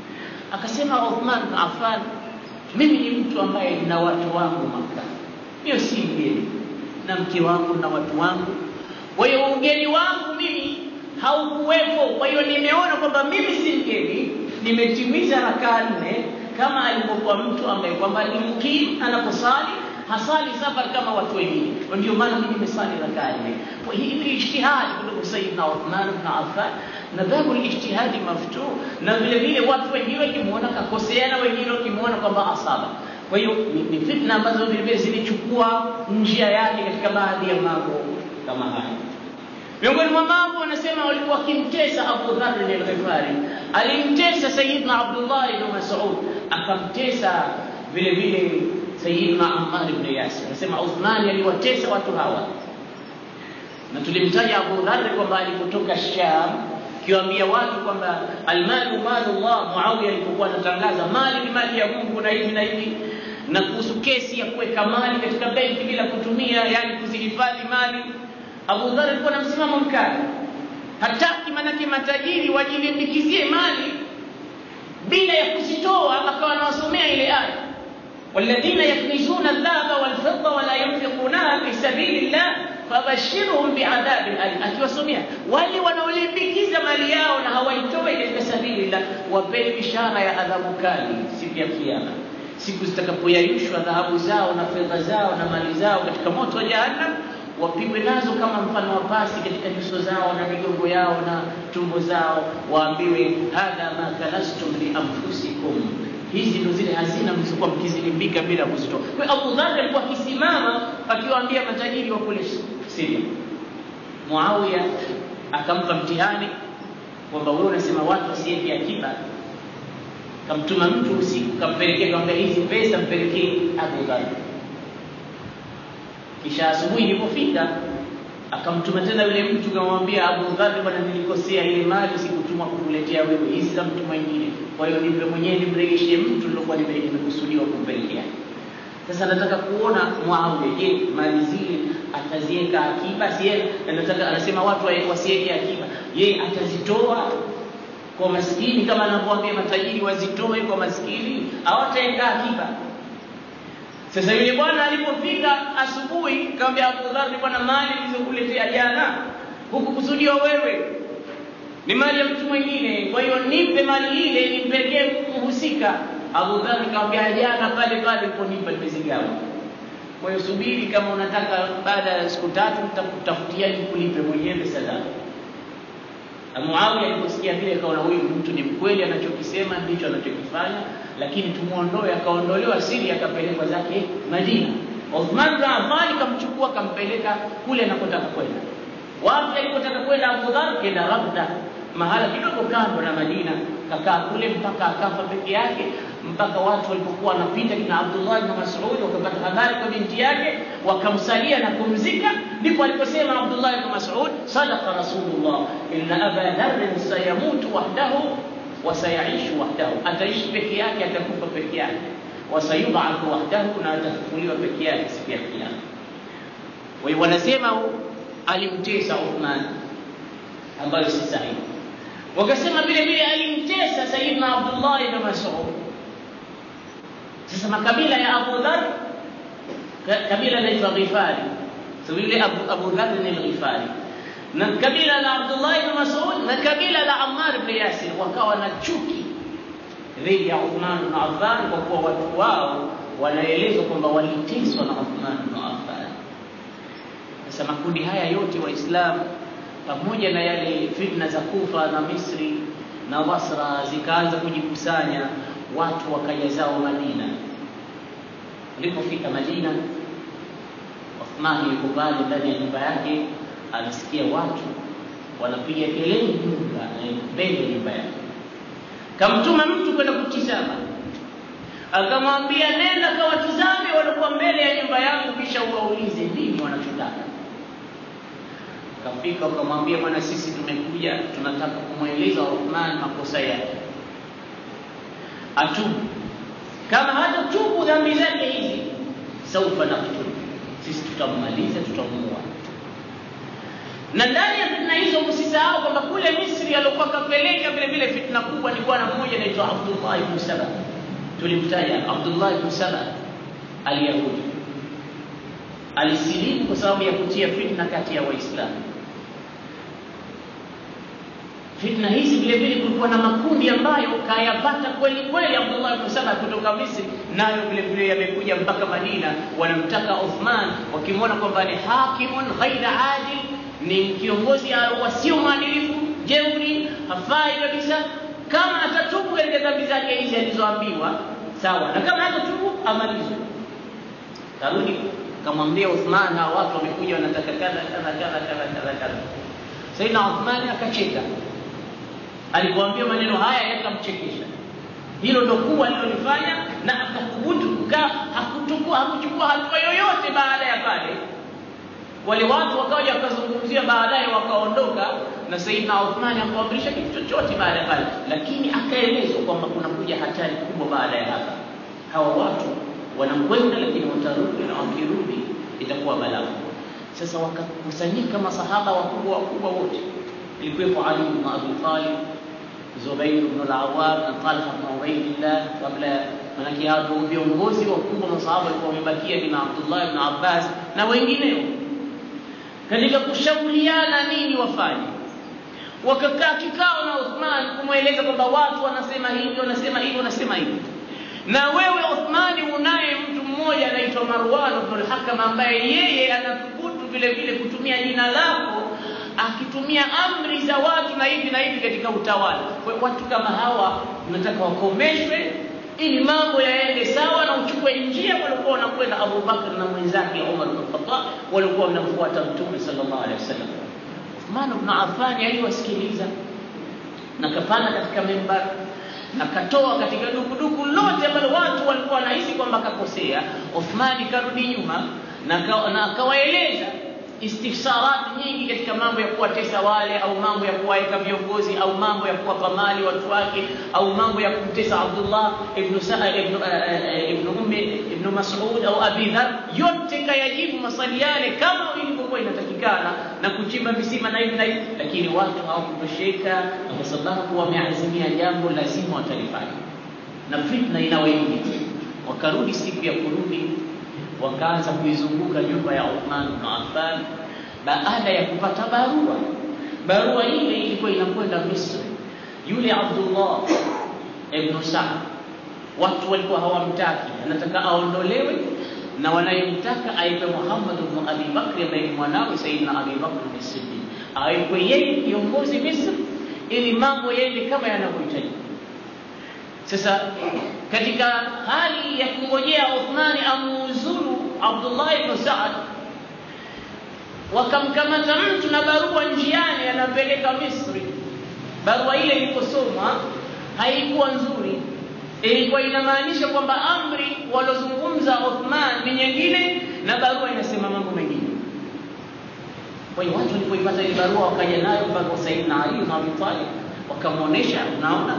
Akasema Uthman bin Affan, mimi ni mtu ambaye nina watu wangu Maka, hiyo si mgeni, na mke wangu na watu wangu, kwa hiyo ugeni wangu mimi haukuwepo. Kwa hiyo nimeona kwamba mimi si mgeni, nimetimiza rakaa nne kama alivyokuwa mtu ambaye kwamba ni mukim anaposali hasali safari kama watu wengine. Ndio maana mimi nimesali rakaa nne. Kwa hii ni ijtihadi kutoka Sayyidina Uthman ibn Affan, na babu ijtihadi maftuh, na vile vile watu wengine wakimwona kakosea na wengine wakimwona kwamba asaba. Kwa hiyo ni, ni fitna ambazo vile vile zilichukua njia yake katika baadhi ya mambo kama haya. Miongoni mwa mambo wanasema walikuwa wakimtesa Abu Dharr al-Ghifari, alimtesa Sayyidina Abdullah ibn Mas'ud, akamtesa vile vile Sayyidina Ammar ibn Yasir anasema Uthmani aliwatesa watu hawa, na tulimtaja Abu Dharr kwamba alipotoka Sham kiwaambia watu kwamba almalu malullah. Muawiya alipokuwa anatangaza mali ni mali ya Mungu na hivi na hivi, na kuhusu kesi ya kuweka mali katika benki bila kutumia, yani kuzihifadhi mali, Abu Dharr alikuwa na msimamo mkali, hataki manake matajiri wajilimbikizie mali bila ya kuzitoa, akawa anawasomea ile aya والذين يكنزون الذهب والفضة ولا ينفقونها في سبيل الله fabashirhum biadhabin alim, akiwasomea wale wanaolimbikiza mali yao na hawaitoi katika sabilillah, wapeni bishara ya adhabu kali siku ya Kiyama, siku zitakapoyayushwa dhahabu zao na fedha zao na mali zao katika moto wa Jahannam, wapigwe nazo kama mfano wa pasi katika nyuso zao na migongo yao na tumbo zao, waambiwe hadha ma kanastum li anfusikum hizi ndo zile hazina mlizokuwa mkizilimbika bila kuzitoa. Kwa hiyo Abu Dharr alikuwa akisimama akiwaambia matajiri wa kule Syria. Muawiya akampa mtihani kwamba wewe unasema watu wasiweke akiba, kamtuma mtu usiku, kampelekea, kaambia hizi pesa mpelekee Abu Dharr. Kisha asubuhi ilipofika akamtuma tena yule mtu kamwambia Abu Dharr, bwana, nilikosea ile mali sikutuma kukuletea wewe, hizi za mtu mwingine, kwa hiyo nipe mwenyewe nimrejeshie mtu nilokuwa nimekusudiwa kumpelekea. Sasa nataka kuona Muawiya, je, mali zile ataziweka akiba? Si nataka anasema watu wasiweke akiba, je, atazitoa kwa maskini kama anavyoambia matajiri wazitoe kwa maskini au ataweka akiba? Sasa yule bwana alipofika asubuhi, kaambia Abu Dharr, bwana, mali nilizokuletea jana hukukusudiwa wewe, ni mali ya mtu mwingine, kwa hiyo nipe mali ile nimpelekee mhusika. Abu Dharr kaambia, jana pale pale uliponipa nimezigawa. Kwa hiyo subiri, kama unataka baada ya siku tatu nitakutafutia nikulipe mwenyewe pesa zako. Muawiya aliposikia vile akaona huyu mtu ni mkweli, anachokisema ndicho anachokifanya, lakini tumuondoe. Akaondolewa Siria, akapelekwa zake Madina. Uthman bin Affan kamchukua kampeleka kule anakotaka kwenda. Wapi alikotaka kwenda Abu Dharr? Kenda Rabda, mahala kidogo kando na Madina, kakaa kule mpaka akafa peke yake, mpaka watu walipokuwa wanapita kina Abdullah bin Mas'ud wakapata habari kwa binti yake, wakamsalia na kumzika. Ndipo aliposema Abdullah bin Mas'ud, sadaqa Rasulullah, inna aba dharrin sayamutu wahdahu wa sayaishu wahdahu, ataishi peke yake, atakufa peke yake, wasayub'athu wahdahu, na atafufuliwa peke yake siku ya Kiyama. Kwa hiyo wanasema alimtesa Uthman, ambayo si sahihi. Wakasema vile vile alimtesa Sayyidina Abdullah ibn Mas'ud. Sasa makabila ya Abu Dhar, kabila linaitwa Ghifari. So yule Abu, Abu Dhar ni Ghifari, na kabila la Abdullah ibn Mas'ud na kabila la Ammar ibn Yasir wakawa na chuki dhidi ya Uthman ibn Affan, kwa kuwa watu wao wanaelezwa kwamba waliteswa na Uthman ibn Affan. Sasa makundi haya yote Waislamu pamoja na yale fitna za Kufa na Misri na Basra zikaanza kujikusanya, watu wakaja zao Madina. Alipofika Madina, Uthmani yuko pale ndani ya nyumba yake, anasikia watu wanapiga kelele nyumba mbele ya nyumba yake. Kamtuma mtu kwenda kutizama, akamwambia nenda kawatizame waliokuwa mbele ya nyumba yangu, kisha uwaulize nini wanachotaka. Kafika ukamwambia, bwana, sisi tumekuja tunataka kumweleza Uthman makosa yake, atubu. Kama hatatubu dhambi zake hizi, saufa naktubu, sisi tutammaliza, tutamuua. Na ndani ya fitna hizo msisahau kwamba kule Misri aliokuwa kapeleka vile vile fitna kubwa ni bwana mmoja anaitwa Abdullah ibn Saba. Tulimtaja Abdullah ibn Saba aliyahudi alisilimu kwa sababu ya kutia fitna kati ya Waislamu. Fitna hizi vile vile kulikuwa na makundi ambayo kayapata kweli kweli Abdullah ibn Saba kutoka Misri, nayo vile vile yamekuja mpaka Madina, wanamtaka Uthman, wakimwona kwamba ni hakimun ghaira adil, ni kiongozi wasio mwadilifu, jeuri, hafai kabisa. Kama atatubu katika dhambi zake hizi alizoambiwa, sawa, na kama hatatubu amalizwe. Karudi kamwambia Uthman, hawa watu wamekuja wanataka kadha kadha kadha kadha kadha kadha. Saidina Uthman akacheka, alipoambia maneno haya yakamchekesha. Hilo ndo kubwa alilolifanya, na akathubutu wale watu wakaja wakazungumzia baadaye wakaondoka na Saidina Uthmani hakuamrisha kitu chochote baada ya pale lakini akaelezwa kwamba kuna kuja hatari kubwa baada ya hapa hawa watu wanakwenda lakini watarudi na wakirudi itakuwa balaa sasa wakakusanyika masahaba wakubwa wakubwa wote ilikuwepo Ali ibn Abi Talib Zubair ibn al-Awwam na Talha ibn Ubaydillah kabla manake hao viongozi wakubwa masahaba walikuwa wamebakia kina Abdullah ibn Abbas na wengineo katika kushauriana nini wafanye wakakaa kikao na Uthman kumweleza kwamba watu wanasema hivi wanasema hivi wanasema hivi na wewe Uthmani unaye mtu mmoja anaitwa Marwan ibn al-Hakam ambaye yeye anathubutu vile vile kutumia jina lako akitumia amri za watu na hivi na hivi katika utawala. Kwa watu kama hawa unataka wakomeshwe ili mambo yaende sawa na uchukue njia walikuwa wanakwenda Abu Bakar na mwenzake Umar bin Khattab walikuwa wanamfuata Mtume sallallahu alaihi wasallam. Uthman ibn Affan aliwasikiliza na kapanda katika mimbar akatoa katika dukuduku lote ambalo watu walikuwa wanahisi kwamba kakosea. Uthmani karudi nyuma na akawaeleza istifsarat nyingi katika mambo ya kuwatesa wale au mambo ya kuwaweka viongozi au mambo ya kuwapa mali watu wake au mambo ya kumtesa Abdullah ibn Sa'id ibn ibn Ummi ibn Mas'ud au Abi Dhar, yote kayajibu maswali yale kama ilivyokuwa inatakikana na kuchimba visima na hivi na hivi, lakini watu hawakutosheka, na kwa sababu wameazimia jambo lazima watalifanya, na fitna inawaingia. Wakarudi siku ya kurudi wakaanza kuizunguka nyumba ya Uthman bin Affan baada ya kupata barua. Barua ile ilikuwa inakwenda Misri. Yule Abdullah ibn Sa'd, watu walikuwa hawamtaki, anataka aondolewe na wanayemtaka aitwe Muhammad ibn Abi Bakr ambaye ni mwanawe Sayyidina Abi Bakr as-Siddiq, aitwe yeye kiongozi Misri ili mambo yaende kama yanavyohitajika. Sasa katika hali ya kungojea Uthmani amuuzuru Abdullah ibn Sa'ad, wakamkamata mtu na barua njiani, anapeleka Misri. Barua ile iliposomwa haikuwa nzuri, ilikuwa inamaanisha kwamba amri walozungumza Uthman ni nyingine na barua inasema mambo mengine. Kwa hiyo watu walipoipata ile barua wakaja nayo mpaka Sayyidina Ali na Abi Talib, wakamwonyesha, unaona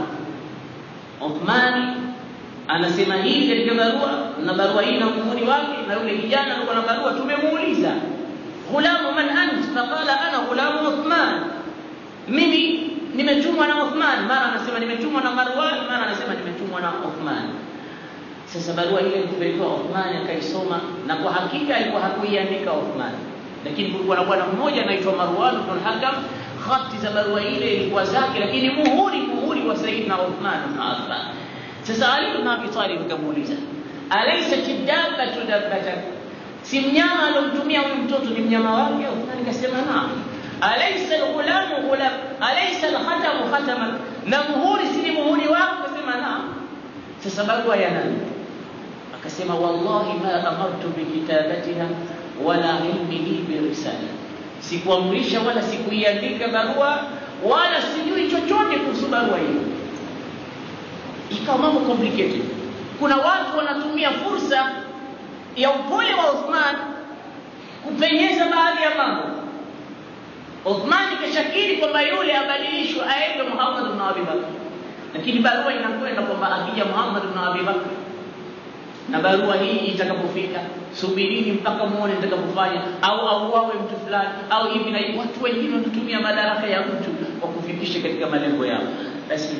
Uthmani anasema hivi katika barua na barua hii na muhuri wake, na yule kijana alikuwa na barua, tumemuuliza ghulamu man ant, faqala ana ghulamu Uthman, mimi nimetumwa na Uthman. Mara anasema nimetumwa na Marwan, mara anasema nimetumwa na Uthman. Sasa barua ile ilipelekwa Uthman, akaisoma na kwa hakika alikuwa hakuiandika Uthman, lakini kulikuwa na bwana mmoja anaitwa Marwan ibn al-Hakam, khati za barua ile ilikuwa zake, lakini muhuri muhuri wa Sayyidina Uthman ibn Affan. Sasa Ali ibn Abi Talib akamuuliza, alaysat dabbatu dabbatan, si mnyama alomtumia huyu mtoto ni mnyama wake? Uthman akasema naam. Alaysa alghulamu ghulam, alaysa alkhatamu khataman, na muhuri si ni muhuri wake? Akasema naam. Sasa barua ya nani? Akasema wallahi ma amartu bikitabatiha wala ilmihi birisala, sikuamrisha wala sikuiandika barua wala sijui chochote kuhusu barua hiyo ikawa mambo complicated. Kuna watu wanatumia fursa ya upole wa Uthman kupenyeza baadhi ya mambo. Uthman kashakiri kwamba yule abadilishwe aende Muhammad ibn Abi Bakr, lakini barua inakwenda kwamba akija Muhammad ibn Abi Bakr na barua hii itakapofika, subirini mpaka muone nitakapofanya, au auawe mtu fulani au hivi na hivi. Watu wengine wanatumia madaraka ya mtu kwa kufikisha katika malengo yao. Basi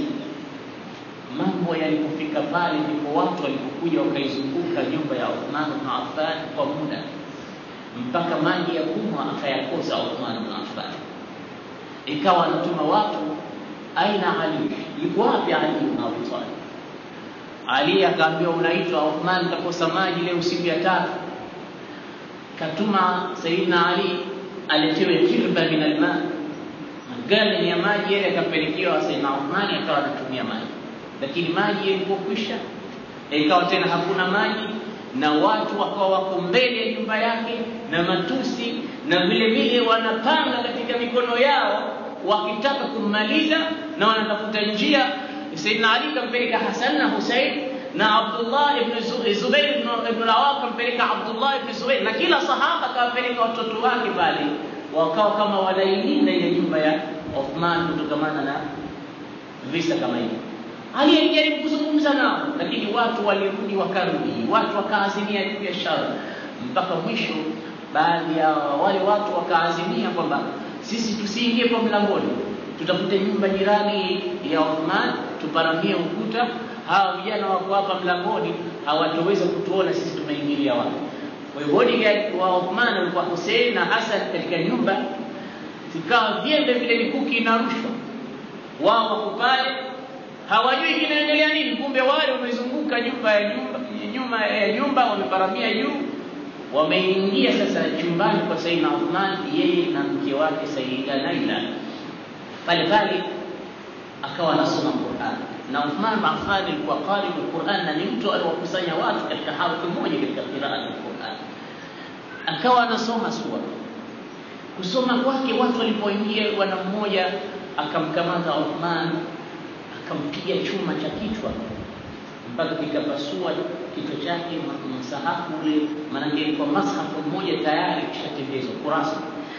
mambo yalipofika pale, ndipo watu walipokuja wakaizunguka nyumba ya Uthman ibn Affan kwa muda mpaka maji ya kunywa akayakosa Uthman ibn Affan. Ikawa anatuma watu, aina Ali, yuko wapi Ali ibn Abi Talib? Ali akaambiwa unaitwa Uthman, kakosa maji leo siku ya tatu. Katuma Sayyidina Ali aletewe kirba min alma, magani ya maji yale akapelekewa Sayyidina Uthman, akawa anatumia maji lakini maji yalipokwisha ikawa tena hakuna maji, na watu wakawa wako mbele ya nyumba yake na matusi, na vile vile wanapanga katika mikono yao wakitaka kummaliza, na wanatafuta njia. Saidina Ali kampeleka Hasan na Husain na Abdullah ibn Zubair ibn ibn Awam akampeleka Abdullah ibn Zubair na kila sahaba akawapeleka watoto wake pale wakawa kama wanailinda ile nyumba ya Uthman kutokamana na visa kama hivi Ali alijaribu kuzungumza nao lakini watu walirudi wakarudi watu wakaazimia juu ya shara mpaka mwisho baadhi ya wale watu wakaazimia kwamba sisi tusiingie kwa mlangoni tutafute nyumba jirani ya Uthman tuparamie ukuta hawa vijana wako hapa mlangoni hawatoweza kutuona sisi tumeingilia wapi kwa hiyo bodyguard wa Uthman walikuwa Hussein na Hassan katika nyumba zikawa vyembe vile mikuki inarushwa wao wako pale hawajui kinaendelea nini kumbe wale wamezunguka nyumba ya nyumba nyuma ya nyumba wameparamia juu wameingia sasa chumbani kwa Sayyidina Uthman yeye na mke wake Sayyida Laila pale pale akawa anasoma Qur'an na Uthman bin Affan alikuwa qari al-Qur'an na ni mtu aliwakusanya watu katika harfi moja katika qiraat al-Qur'an akawa anasoma sura kusoma kwake watu walipoingia bwana mmoja akamkamata Uthman akampiga chuma cha kichwa mpaka kikapasua kichwa chake msahafu ule maanake ilikuwa mashafu mmoja tayari kishatembezwa kurasa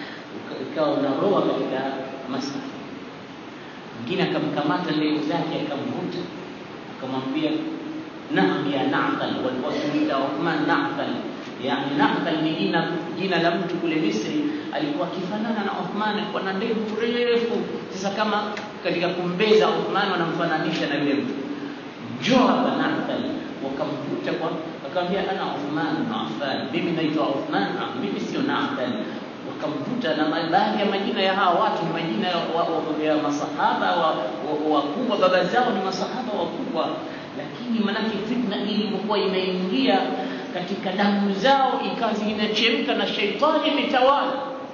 ikawa unaroa katika mashafu mwingine akamkamata ndevu zake akamvuta akamwambia naam ya naqal walikuwa wakimuita Uthman naqal yani naqal ni jina jina la mtu kule Misri alikuwa akifanana na Uthman alikuwa na ndevu refu sasa kama katika kumbeza Uthman wanamfananisha na yule mtu njoo hapa naqal wakamvuta kwa akamwambia ana Uthman bin Affan mimi naitwa Uthman mimi sio naqal wakamvuta na baadhi ya majina ya hawa watu ni majina ya, wa, wa, ya masahaba wakubwa wa, wa baba zao ni masahaba wakubwa lakini manake fitna ilipokuwa imeingia katika damu zao ikawa zinachemka na sheitani imetawala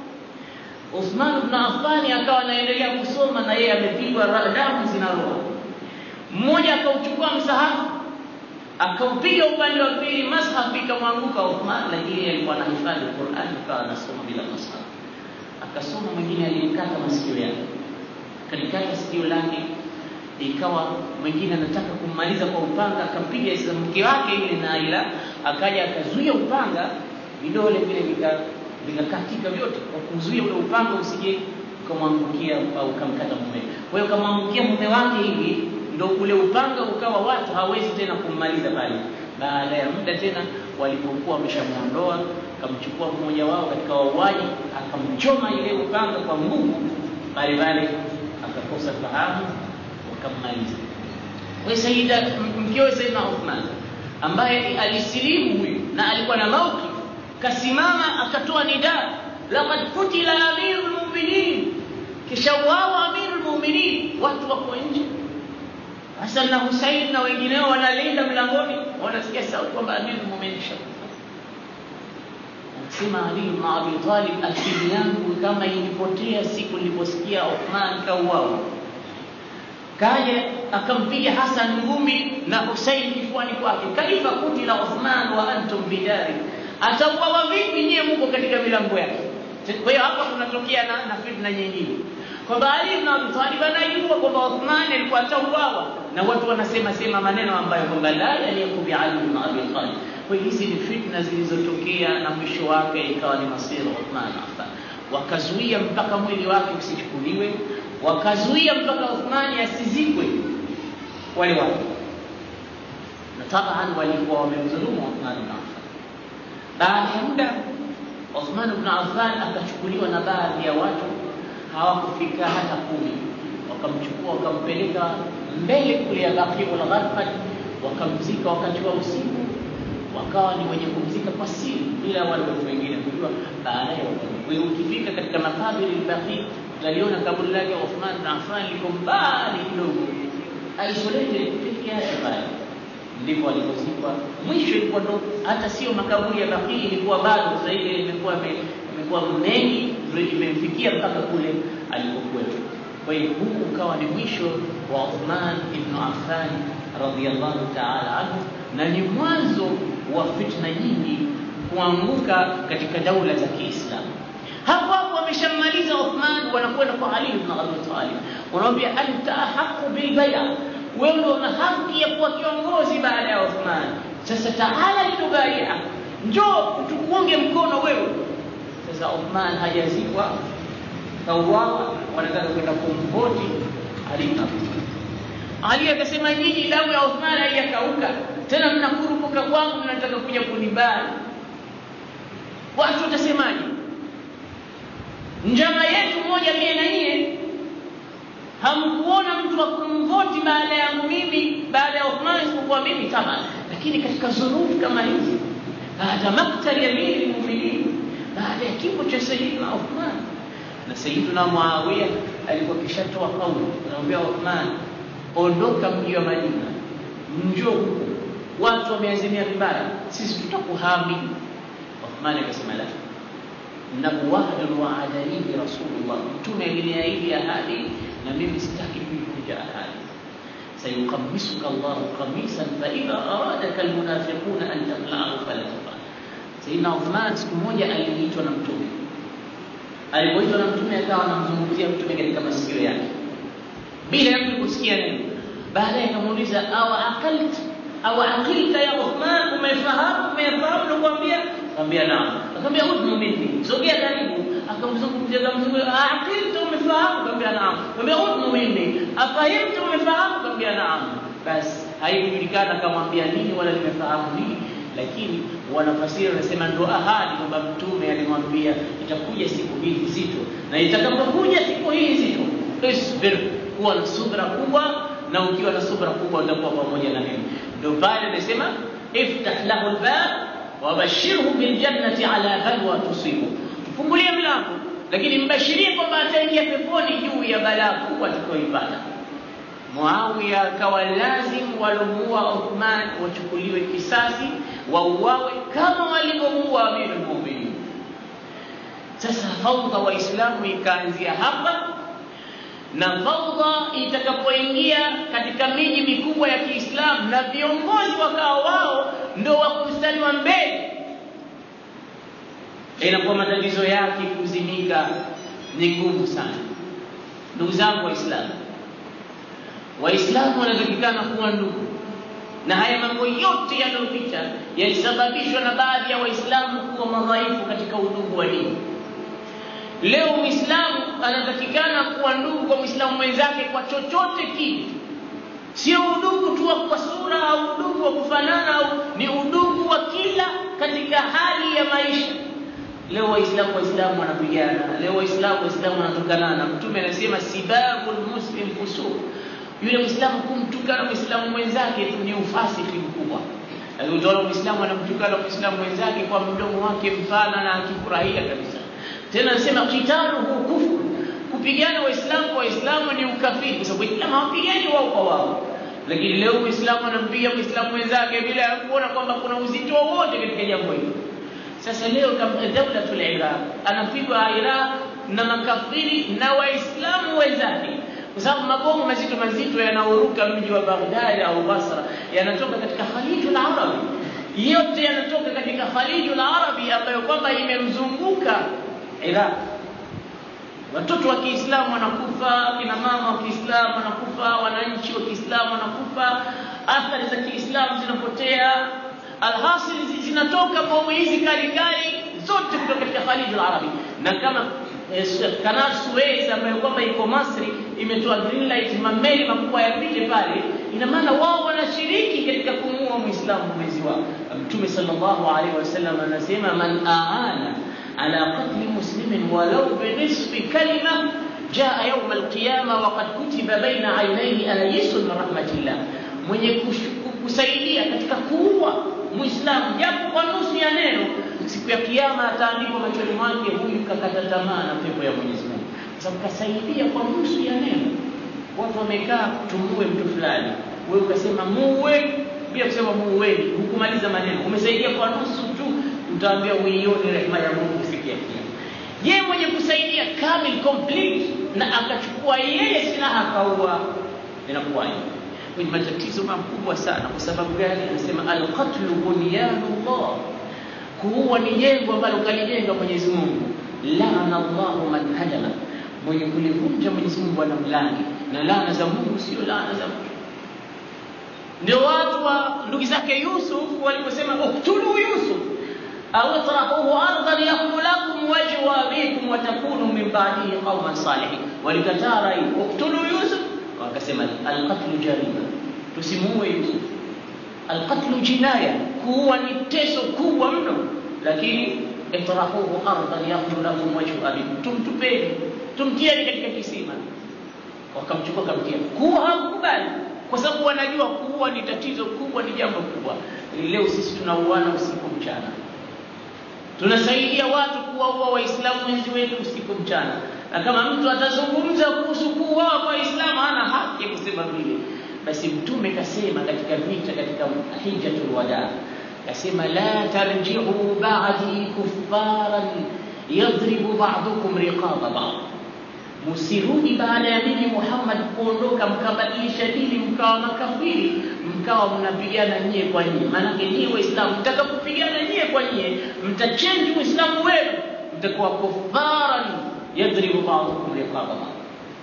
Uthman ibn Affan akawa anaendelea kusoma na yeye amepigwa damu zinaroa mmoja akauchukua msahafu akaupiga upande wa pili mashaf ikamwanguka Uthman lakini yeye alikuwa anahifadhi Qur'an akawa anasoma bila mashaf akasoma mwingine alimkata masikio yake kalikata sikio lake ikawa mwingine anataka kummaliza kwa upanga akampiga mke wake ile Naila akaja akazuia upanga vidole vile vika vikakatika vyote kwa kuzuia ule upanga usije ukamwangukia au ukamkata mume kwa hiyo kamwangukia mume wake hivi ndo ule upanga ukawa watu hawezi tena kummaliza pale baada ya muda tena walipokuwa wameshamuondoa akamchukua mmoja wao katika wauaji akamchoma ile upanga kwa nguvu pale pale akakosa fahamu wakammaliza kwa Sayyida mkewe Sayyidina Uthman ambaye alisilimu huyu na alikuwa na mauki kasimama akatoa nida laqad kutila amirul mu'minin kisha wao amirul mu'minin watu wako nje Hasan na Hussein na wengineo wanalinda mlangoni wanasikia sauti kwamba amirul mu'minin shakufa Sema Ali ibn Abi Talib akili yangu kama ilipotea siku niliposikia Uthman kauawa kaja akampiga Hasan ngumi na Hussein kifuani kwake kaifa kutila Uthman wa antum bidari atauawa vipi nyie mko katika milango yake kwa hiyo hapa kunatokea na, na fitna nyingine kwamba Ali ibn Abi Talib anajua kwamba Uthman alikuwa atauawa na watu wanasema sema maneno ambayo kwamba la yaliku bi Ali ibn Abi Talib kwa hiyo hizi ni fitna zilizotokea na mwisho wake ikawa ni masira Uthman Affan wakazuia mpaka mwili wake usichukuliwe wakazuia mpaka Uthmani asizikwe wale watu na taban walikuwa wamemdhulumu Uthman ibn Affan baada ya muda Uthman ibn Affan akachukuliwa na baadhi ya watu hawakufika hata kumi wakamchukua wakampeleka mbele kule ya Baqiul Gharfad wakamzika wakati wa usiku wakawa ni wenye kumzika kwa siri bila wale watu wengine kujua baadaye kwa hiyo ukifika katika makaburi al-Baqi utaliona kaburi lake Uthman bin Affan liko mbali kidogo isolated peke yake pale ndipo alipozikwa mwisho ilikuwa ndo hata sio makaburi ya Baqi ilikuwa bado zaidi imekuwa imekuwa mengi ndio imemfikia mpaka kule alipokuwepo kwa hiyo huu ukawa ni mwisho wa Uthman ibn Affan radhiyallahu ta'ala anhu na ni mwanzo wa fitna nyingi kuanguka katika daula za Kiislamu hapo hapo wameshamaliza Uthman wanakwenda kwa Ali ibn Abi Talib wanamwambia anta ahqqu bil bay'a wewe ndio una haki ya kuwa kiongozi baada ya Uthman sasa taala litubaia njoo tukuunge mkono wewe sasa Uthman hajazikwa kauawa wanataka kwenda kumvoti Ali bin Abi Ali akasema nyinyi damu ya Uthman haijakauka tena mnakurupuka kwangu mnataka kuja kunibali watu watasemaje njama yetu moja mie na nyie hamkuona mtu wa kumvoti baada yangu mimi baada ya Uthman isipokuwa mimi kama lakini katika zurufu kama hizi baada maktali amiri lmuminin baada ya kifo cha sayidina Uthman na sayidina Muawiya alikuwa kishatoa kauli anamwambia Uthman ondoka mji wa Madina njoo huku watu wameazimia vibaya sisi tutakuhami Uthman akasema la innahu wahdun waadani rasulullah mtume aliniahidi ahadi na mimi sitaki kuivunja ahadi sayuqammisuka Allahu qamisan fa idha aradaka almunafiquna an tatla'ahu fala tafal Sayyidina Uthman siku moja aliitwa na mtume alipoitwa na mtume akawa anamzungumzia mtume katika masikio yake bila ya mtu kusikia neno baadaye akamuuliza aw aqalta aw aqilta ya Uthman umefahamu umefahamu nakwambia akamwambia naam akamwambia udnu minni sogea karibu akamzungumzia akamzungumzia aqilta umefahamu akamwambia naam akamwambia udnu minni afahimta umefahamu akamwambia naam basi haikujulikana akamwambia nini wala limefahamu nini lakini wanafasiri wanasema ndo ahadi kwamba mtume alimwambia itakuja siku hii nzito na itakapokuja siku hii nzito isbir kuwa na subra kubwa na ukiwa na subra kubwa utakuwa pamoja na mimi ndio pale amesema iftah lahu albab wabashirhu biljannati ala balwa tusibu mfungulie mlango lakini mbashirie kwamba ataingia peponi juu ya balaa kubwa atakayoipata Muawiya akawa lazim walomuua Uthman wachukuliwe kisasi wauawe kama walivyomuua Amirul Mu'minin. Sasa fawdha Waislamu ikaanzia hapa, na fawdha itakapoingia katika miji mikubwa ya Kiislamu na viongozi wakawa wao ndo wako mstari wa mbele, inakuwa matatizo yake kuzimika ni ngumu sana. Ndugu zangu Waislamu, Waislamu wanatakikana kuwa ndugu, na haya mambo yote yanayopita yalisababishwa na baadhi ya Waislamu kuwa madhaifu katika udugu wa dini. Leo Muislamu anatakikana kuwa ndugu kwa Muislamu mwenzake kwa chochote kile, sio udugu tu wa kwa sura au udugu wa kufanana, au ni udugu wa kila katika hali ya maisha. Leo Waislamu Waislamu wanapigana, leo Waislamu Waislamu wanatokanana. Mtume anasema sibabul muslim fusuq yule Muislamu kumtukana Muislamu mwenzake tu ni ufasiki mkubwa. Lakini utaona Muislamu anamtukana Muislamu mwenzake kwa mdomo wake mpana na akifurahia kabisa. Tena anasema qitaluhu kufur, kupigana Waislamu kwa Waislamu ni ukafiri, kwa sababu Waislamu hawapigani wao kwa wao. Lakini leo Muislamu anampiga Muislamu mwenzake bila ya kuona kwamba kuna uzito wowote katika jambo hilo. Sasa leo kama daulatul Iraq anapigwa Iraq na makafiri na Waislamu wenzake kwa sababu mabomu mazito mazito yanaoruka mji wa Baghdad au Basra yanatoka katika Khalijul Arabi, yote yanatoka katika Khalijul Arabi ambayo kwamba imemzunguka Iraq. Watoto wa Kiislamu wanakufa, kina mama wa Kiislamu wanakufa, wananchi wa Kiislamu wanakufa, athari za Kiislamu zinapotea. Alhasil zinatoka bomu hizi kali kali zote kutoka katika Khalijul Arabi, na kama Kanal Suez ambayo kwamba iko Masri imetoa green light, mameli makubwa yapite pale. Ina maana wao wanashiriki katika kumuua Muislamu mwezi wao. Mtume sallallahu alaihi wasallam anasema man aana ala qatli muslimin walau binisfi kalima jaa yauma alqiyama waqad kutiba baina ainaihi ayisun min rahmatillah, mwenye kusaidia katika kuua Muislamu japo kwa nusu ya neno siku ya kiyama ataandikwa machoni mwake, huyu kakata tamaa na pepo ya Mwenyezi Mungu, kwa sababu kasaidia kwa nusu ya neno. Watu wamekaa tumuue mtu fulani, wewe ukasema muue bila kusema muueni, hukumaliza maneno, umesaidia kwa nusu tu, utaambia uione rehema ya Mungu siku ya kiyama. Je, mwenye kusaidia kamil complete na akachukua yeye silaha akaua, inakuwaje? Kwenye matatizo makubwa sana. Kwa sababu gani? Anasema alqatlu bunyanullah kuua ni jengo ambalo kalijenga Mwenyezi Mungu. Laana Allahu man hadama, mwenye kulivunja Mwenyezi Mungu anamlani, na laana za Mungu sio laana za mtu. ndio watu wa ndugu zake Yusuf waliposema uktulu Yusuf au itrahuhu ardan yakun lakum wajhu abikum wa takunu min ba'dihi qauman salihin. Walikataa rai uktulu Yusuf, wakasema alqatlu jarima, tusimuue Yusuf. Alqatlu jinaya, kuua ni teso kubwa mno, lakini itrahuhu ardan yakun lakum wajhu abikum, tumtupeni, tumtieni katika kisima. Wakamchukua kamtia, kuua hakukubali kwa sababu wanajua kuua ni tatizo kubwa, ni jambo kubwa. Leo sisi tunauana usiku mchana, tunasaidia watu kuwaua Waislamu wenzi wetu usiku mchana, na kama mtu atazungumza kuhusu kuuawa kwa Waislamu hana haki ya kusema vile. Basi Mtume kasema katika vita, katika hijjatul wada, kasema la tarji'u ba'di kuffaran yadribu ba'dukum riqaba ba'd Msirudi baada ya mimi Muhammad kuondoka mkabadilisha dini mkawa makafiri mkawa mnapigana nyie kwa nyie. Maanake nyie Waislamu mtakapopigana nyie kwa nyie mtachenji Uislamu wenu, mtakuwa kufaran yadribu ba'dukum riqaba ba'd.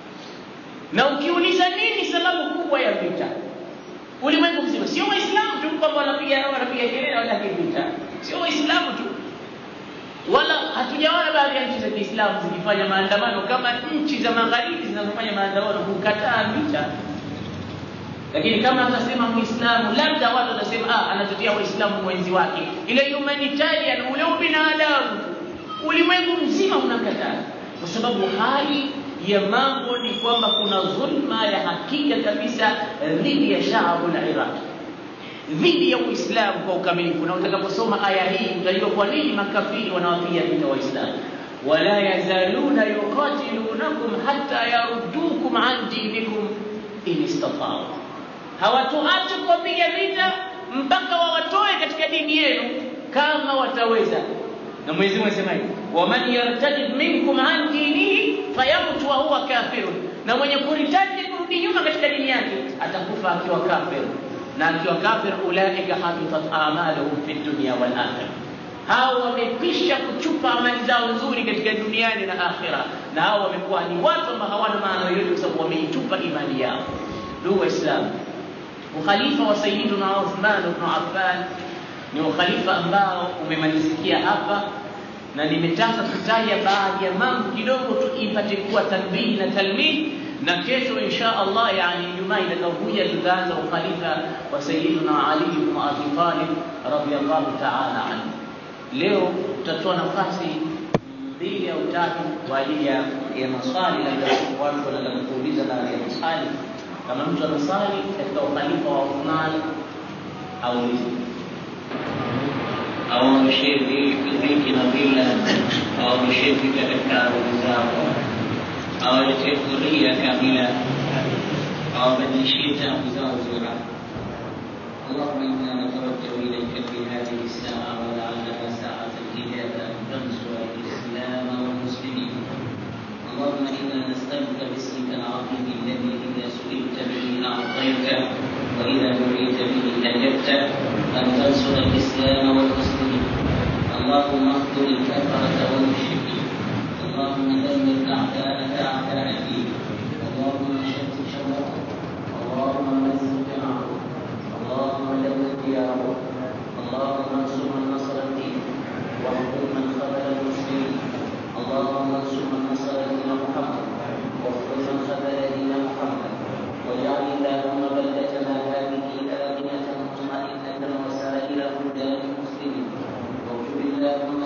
Na ukiuliza nini sababu kubwa ya vita ulimwengu mzima, sio Waislamu tu kwamba wanapiga wanapiga kelele wanataka vita, sio Waislamu tu wala hatujaona baadhi ya nchi za Kiislamu zikifanya maandamano kama nchi za magharibi zinazofanya maandamano kukataa vita. Lakini kama atasema Muislamu, labda watu watasema ah, anatetea Waislamu mwenzi wake, ile humanitarian, ule ubinadamu, ulimwengu mzima unakataa, kwa sababu hali ya mambo ni kwamba kuna dhulma ya hakika kabisa dhidi ya shaabu la Iraq dhidi ya Uislamu kwa ukamilifu. Na utakaposoma aya hii utajua kwa nini makafiri wanawapiga vita Waislamu. wala yazaluna yuqatilunakum hatta yaruddukum an dinikum in istata'u, hawatoacha kuwapiga vita mpaka wawatoe katika dini yenu kama wataweza. Na Mwenyezi Mungu anasema hivi, waman yartadid minkum an dinihi fayamut wa huwa kafirun, na mwenye kuritadi kurudi nyuma katika dini yake atakufa akiwa kafir na akiwa kafir, ulaika habitat amaluhum fi dunya wal akhirah, hao wamekwisha kuchupa amali zao nzuri katika duniani na akhira, na hao wamekuwa ni watu ambao hawana maana yoyote, kwa sababu wameitupa imani yao. Ndugu Waislamu, ukhalifa wa Sayyiduna Uthman ibn Affan ni ukhalifa ambao umemalizikia hapa, na nimetaka kutaja baadhi ya mambo kidogo tu ipate kuwa tanbihi na talmih na kesho insha Allah, yani Ijumaa itakayokuja tutaanza ukhalifa wa Sayyidina Ali ibn Abi Talib radhiyallahu ta'ala anhu. Leo tutatoa nafasi mbili au tatu kwa ajili ya ya maswali, labda watu wanataka kuuliza baadhi ya maswali. Kama mtu anasali katika ukhalifa wa Uthman aulize au wameshiriki dhiki na dhila au wameshiriki katika ardhi zao awaletea huria kamila awabadilishie tabu zao zura اللهم انا نتوجه اليك في هذه الساعه ولعلها ساعه الاجابه ان تنصر الاسلام والمسلمين اللهم انا نسالك باسمك العظيم الذي اذا سئلت به اعطيت واذا دعيت به اجبت ان تنصر الاسلام والمسلمين اللهم اخذل الكفره والمشركين اللهم دمر اعداءك اعداء الدين اللهم شتت شملهم اللهم مزق جمعهم اللهم دمر ديارهم اللهم انصر من نصر الدين واخذل من خذل المسلمين اللهم انصر من نصر دين محمد واخذل من خذل دين محمد واجعل اللهم بلدتنا هذه امنه مطمئنه وسائر بلدان المسلمين واغفر اللهم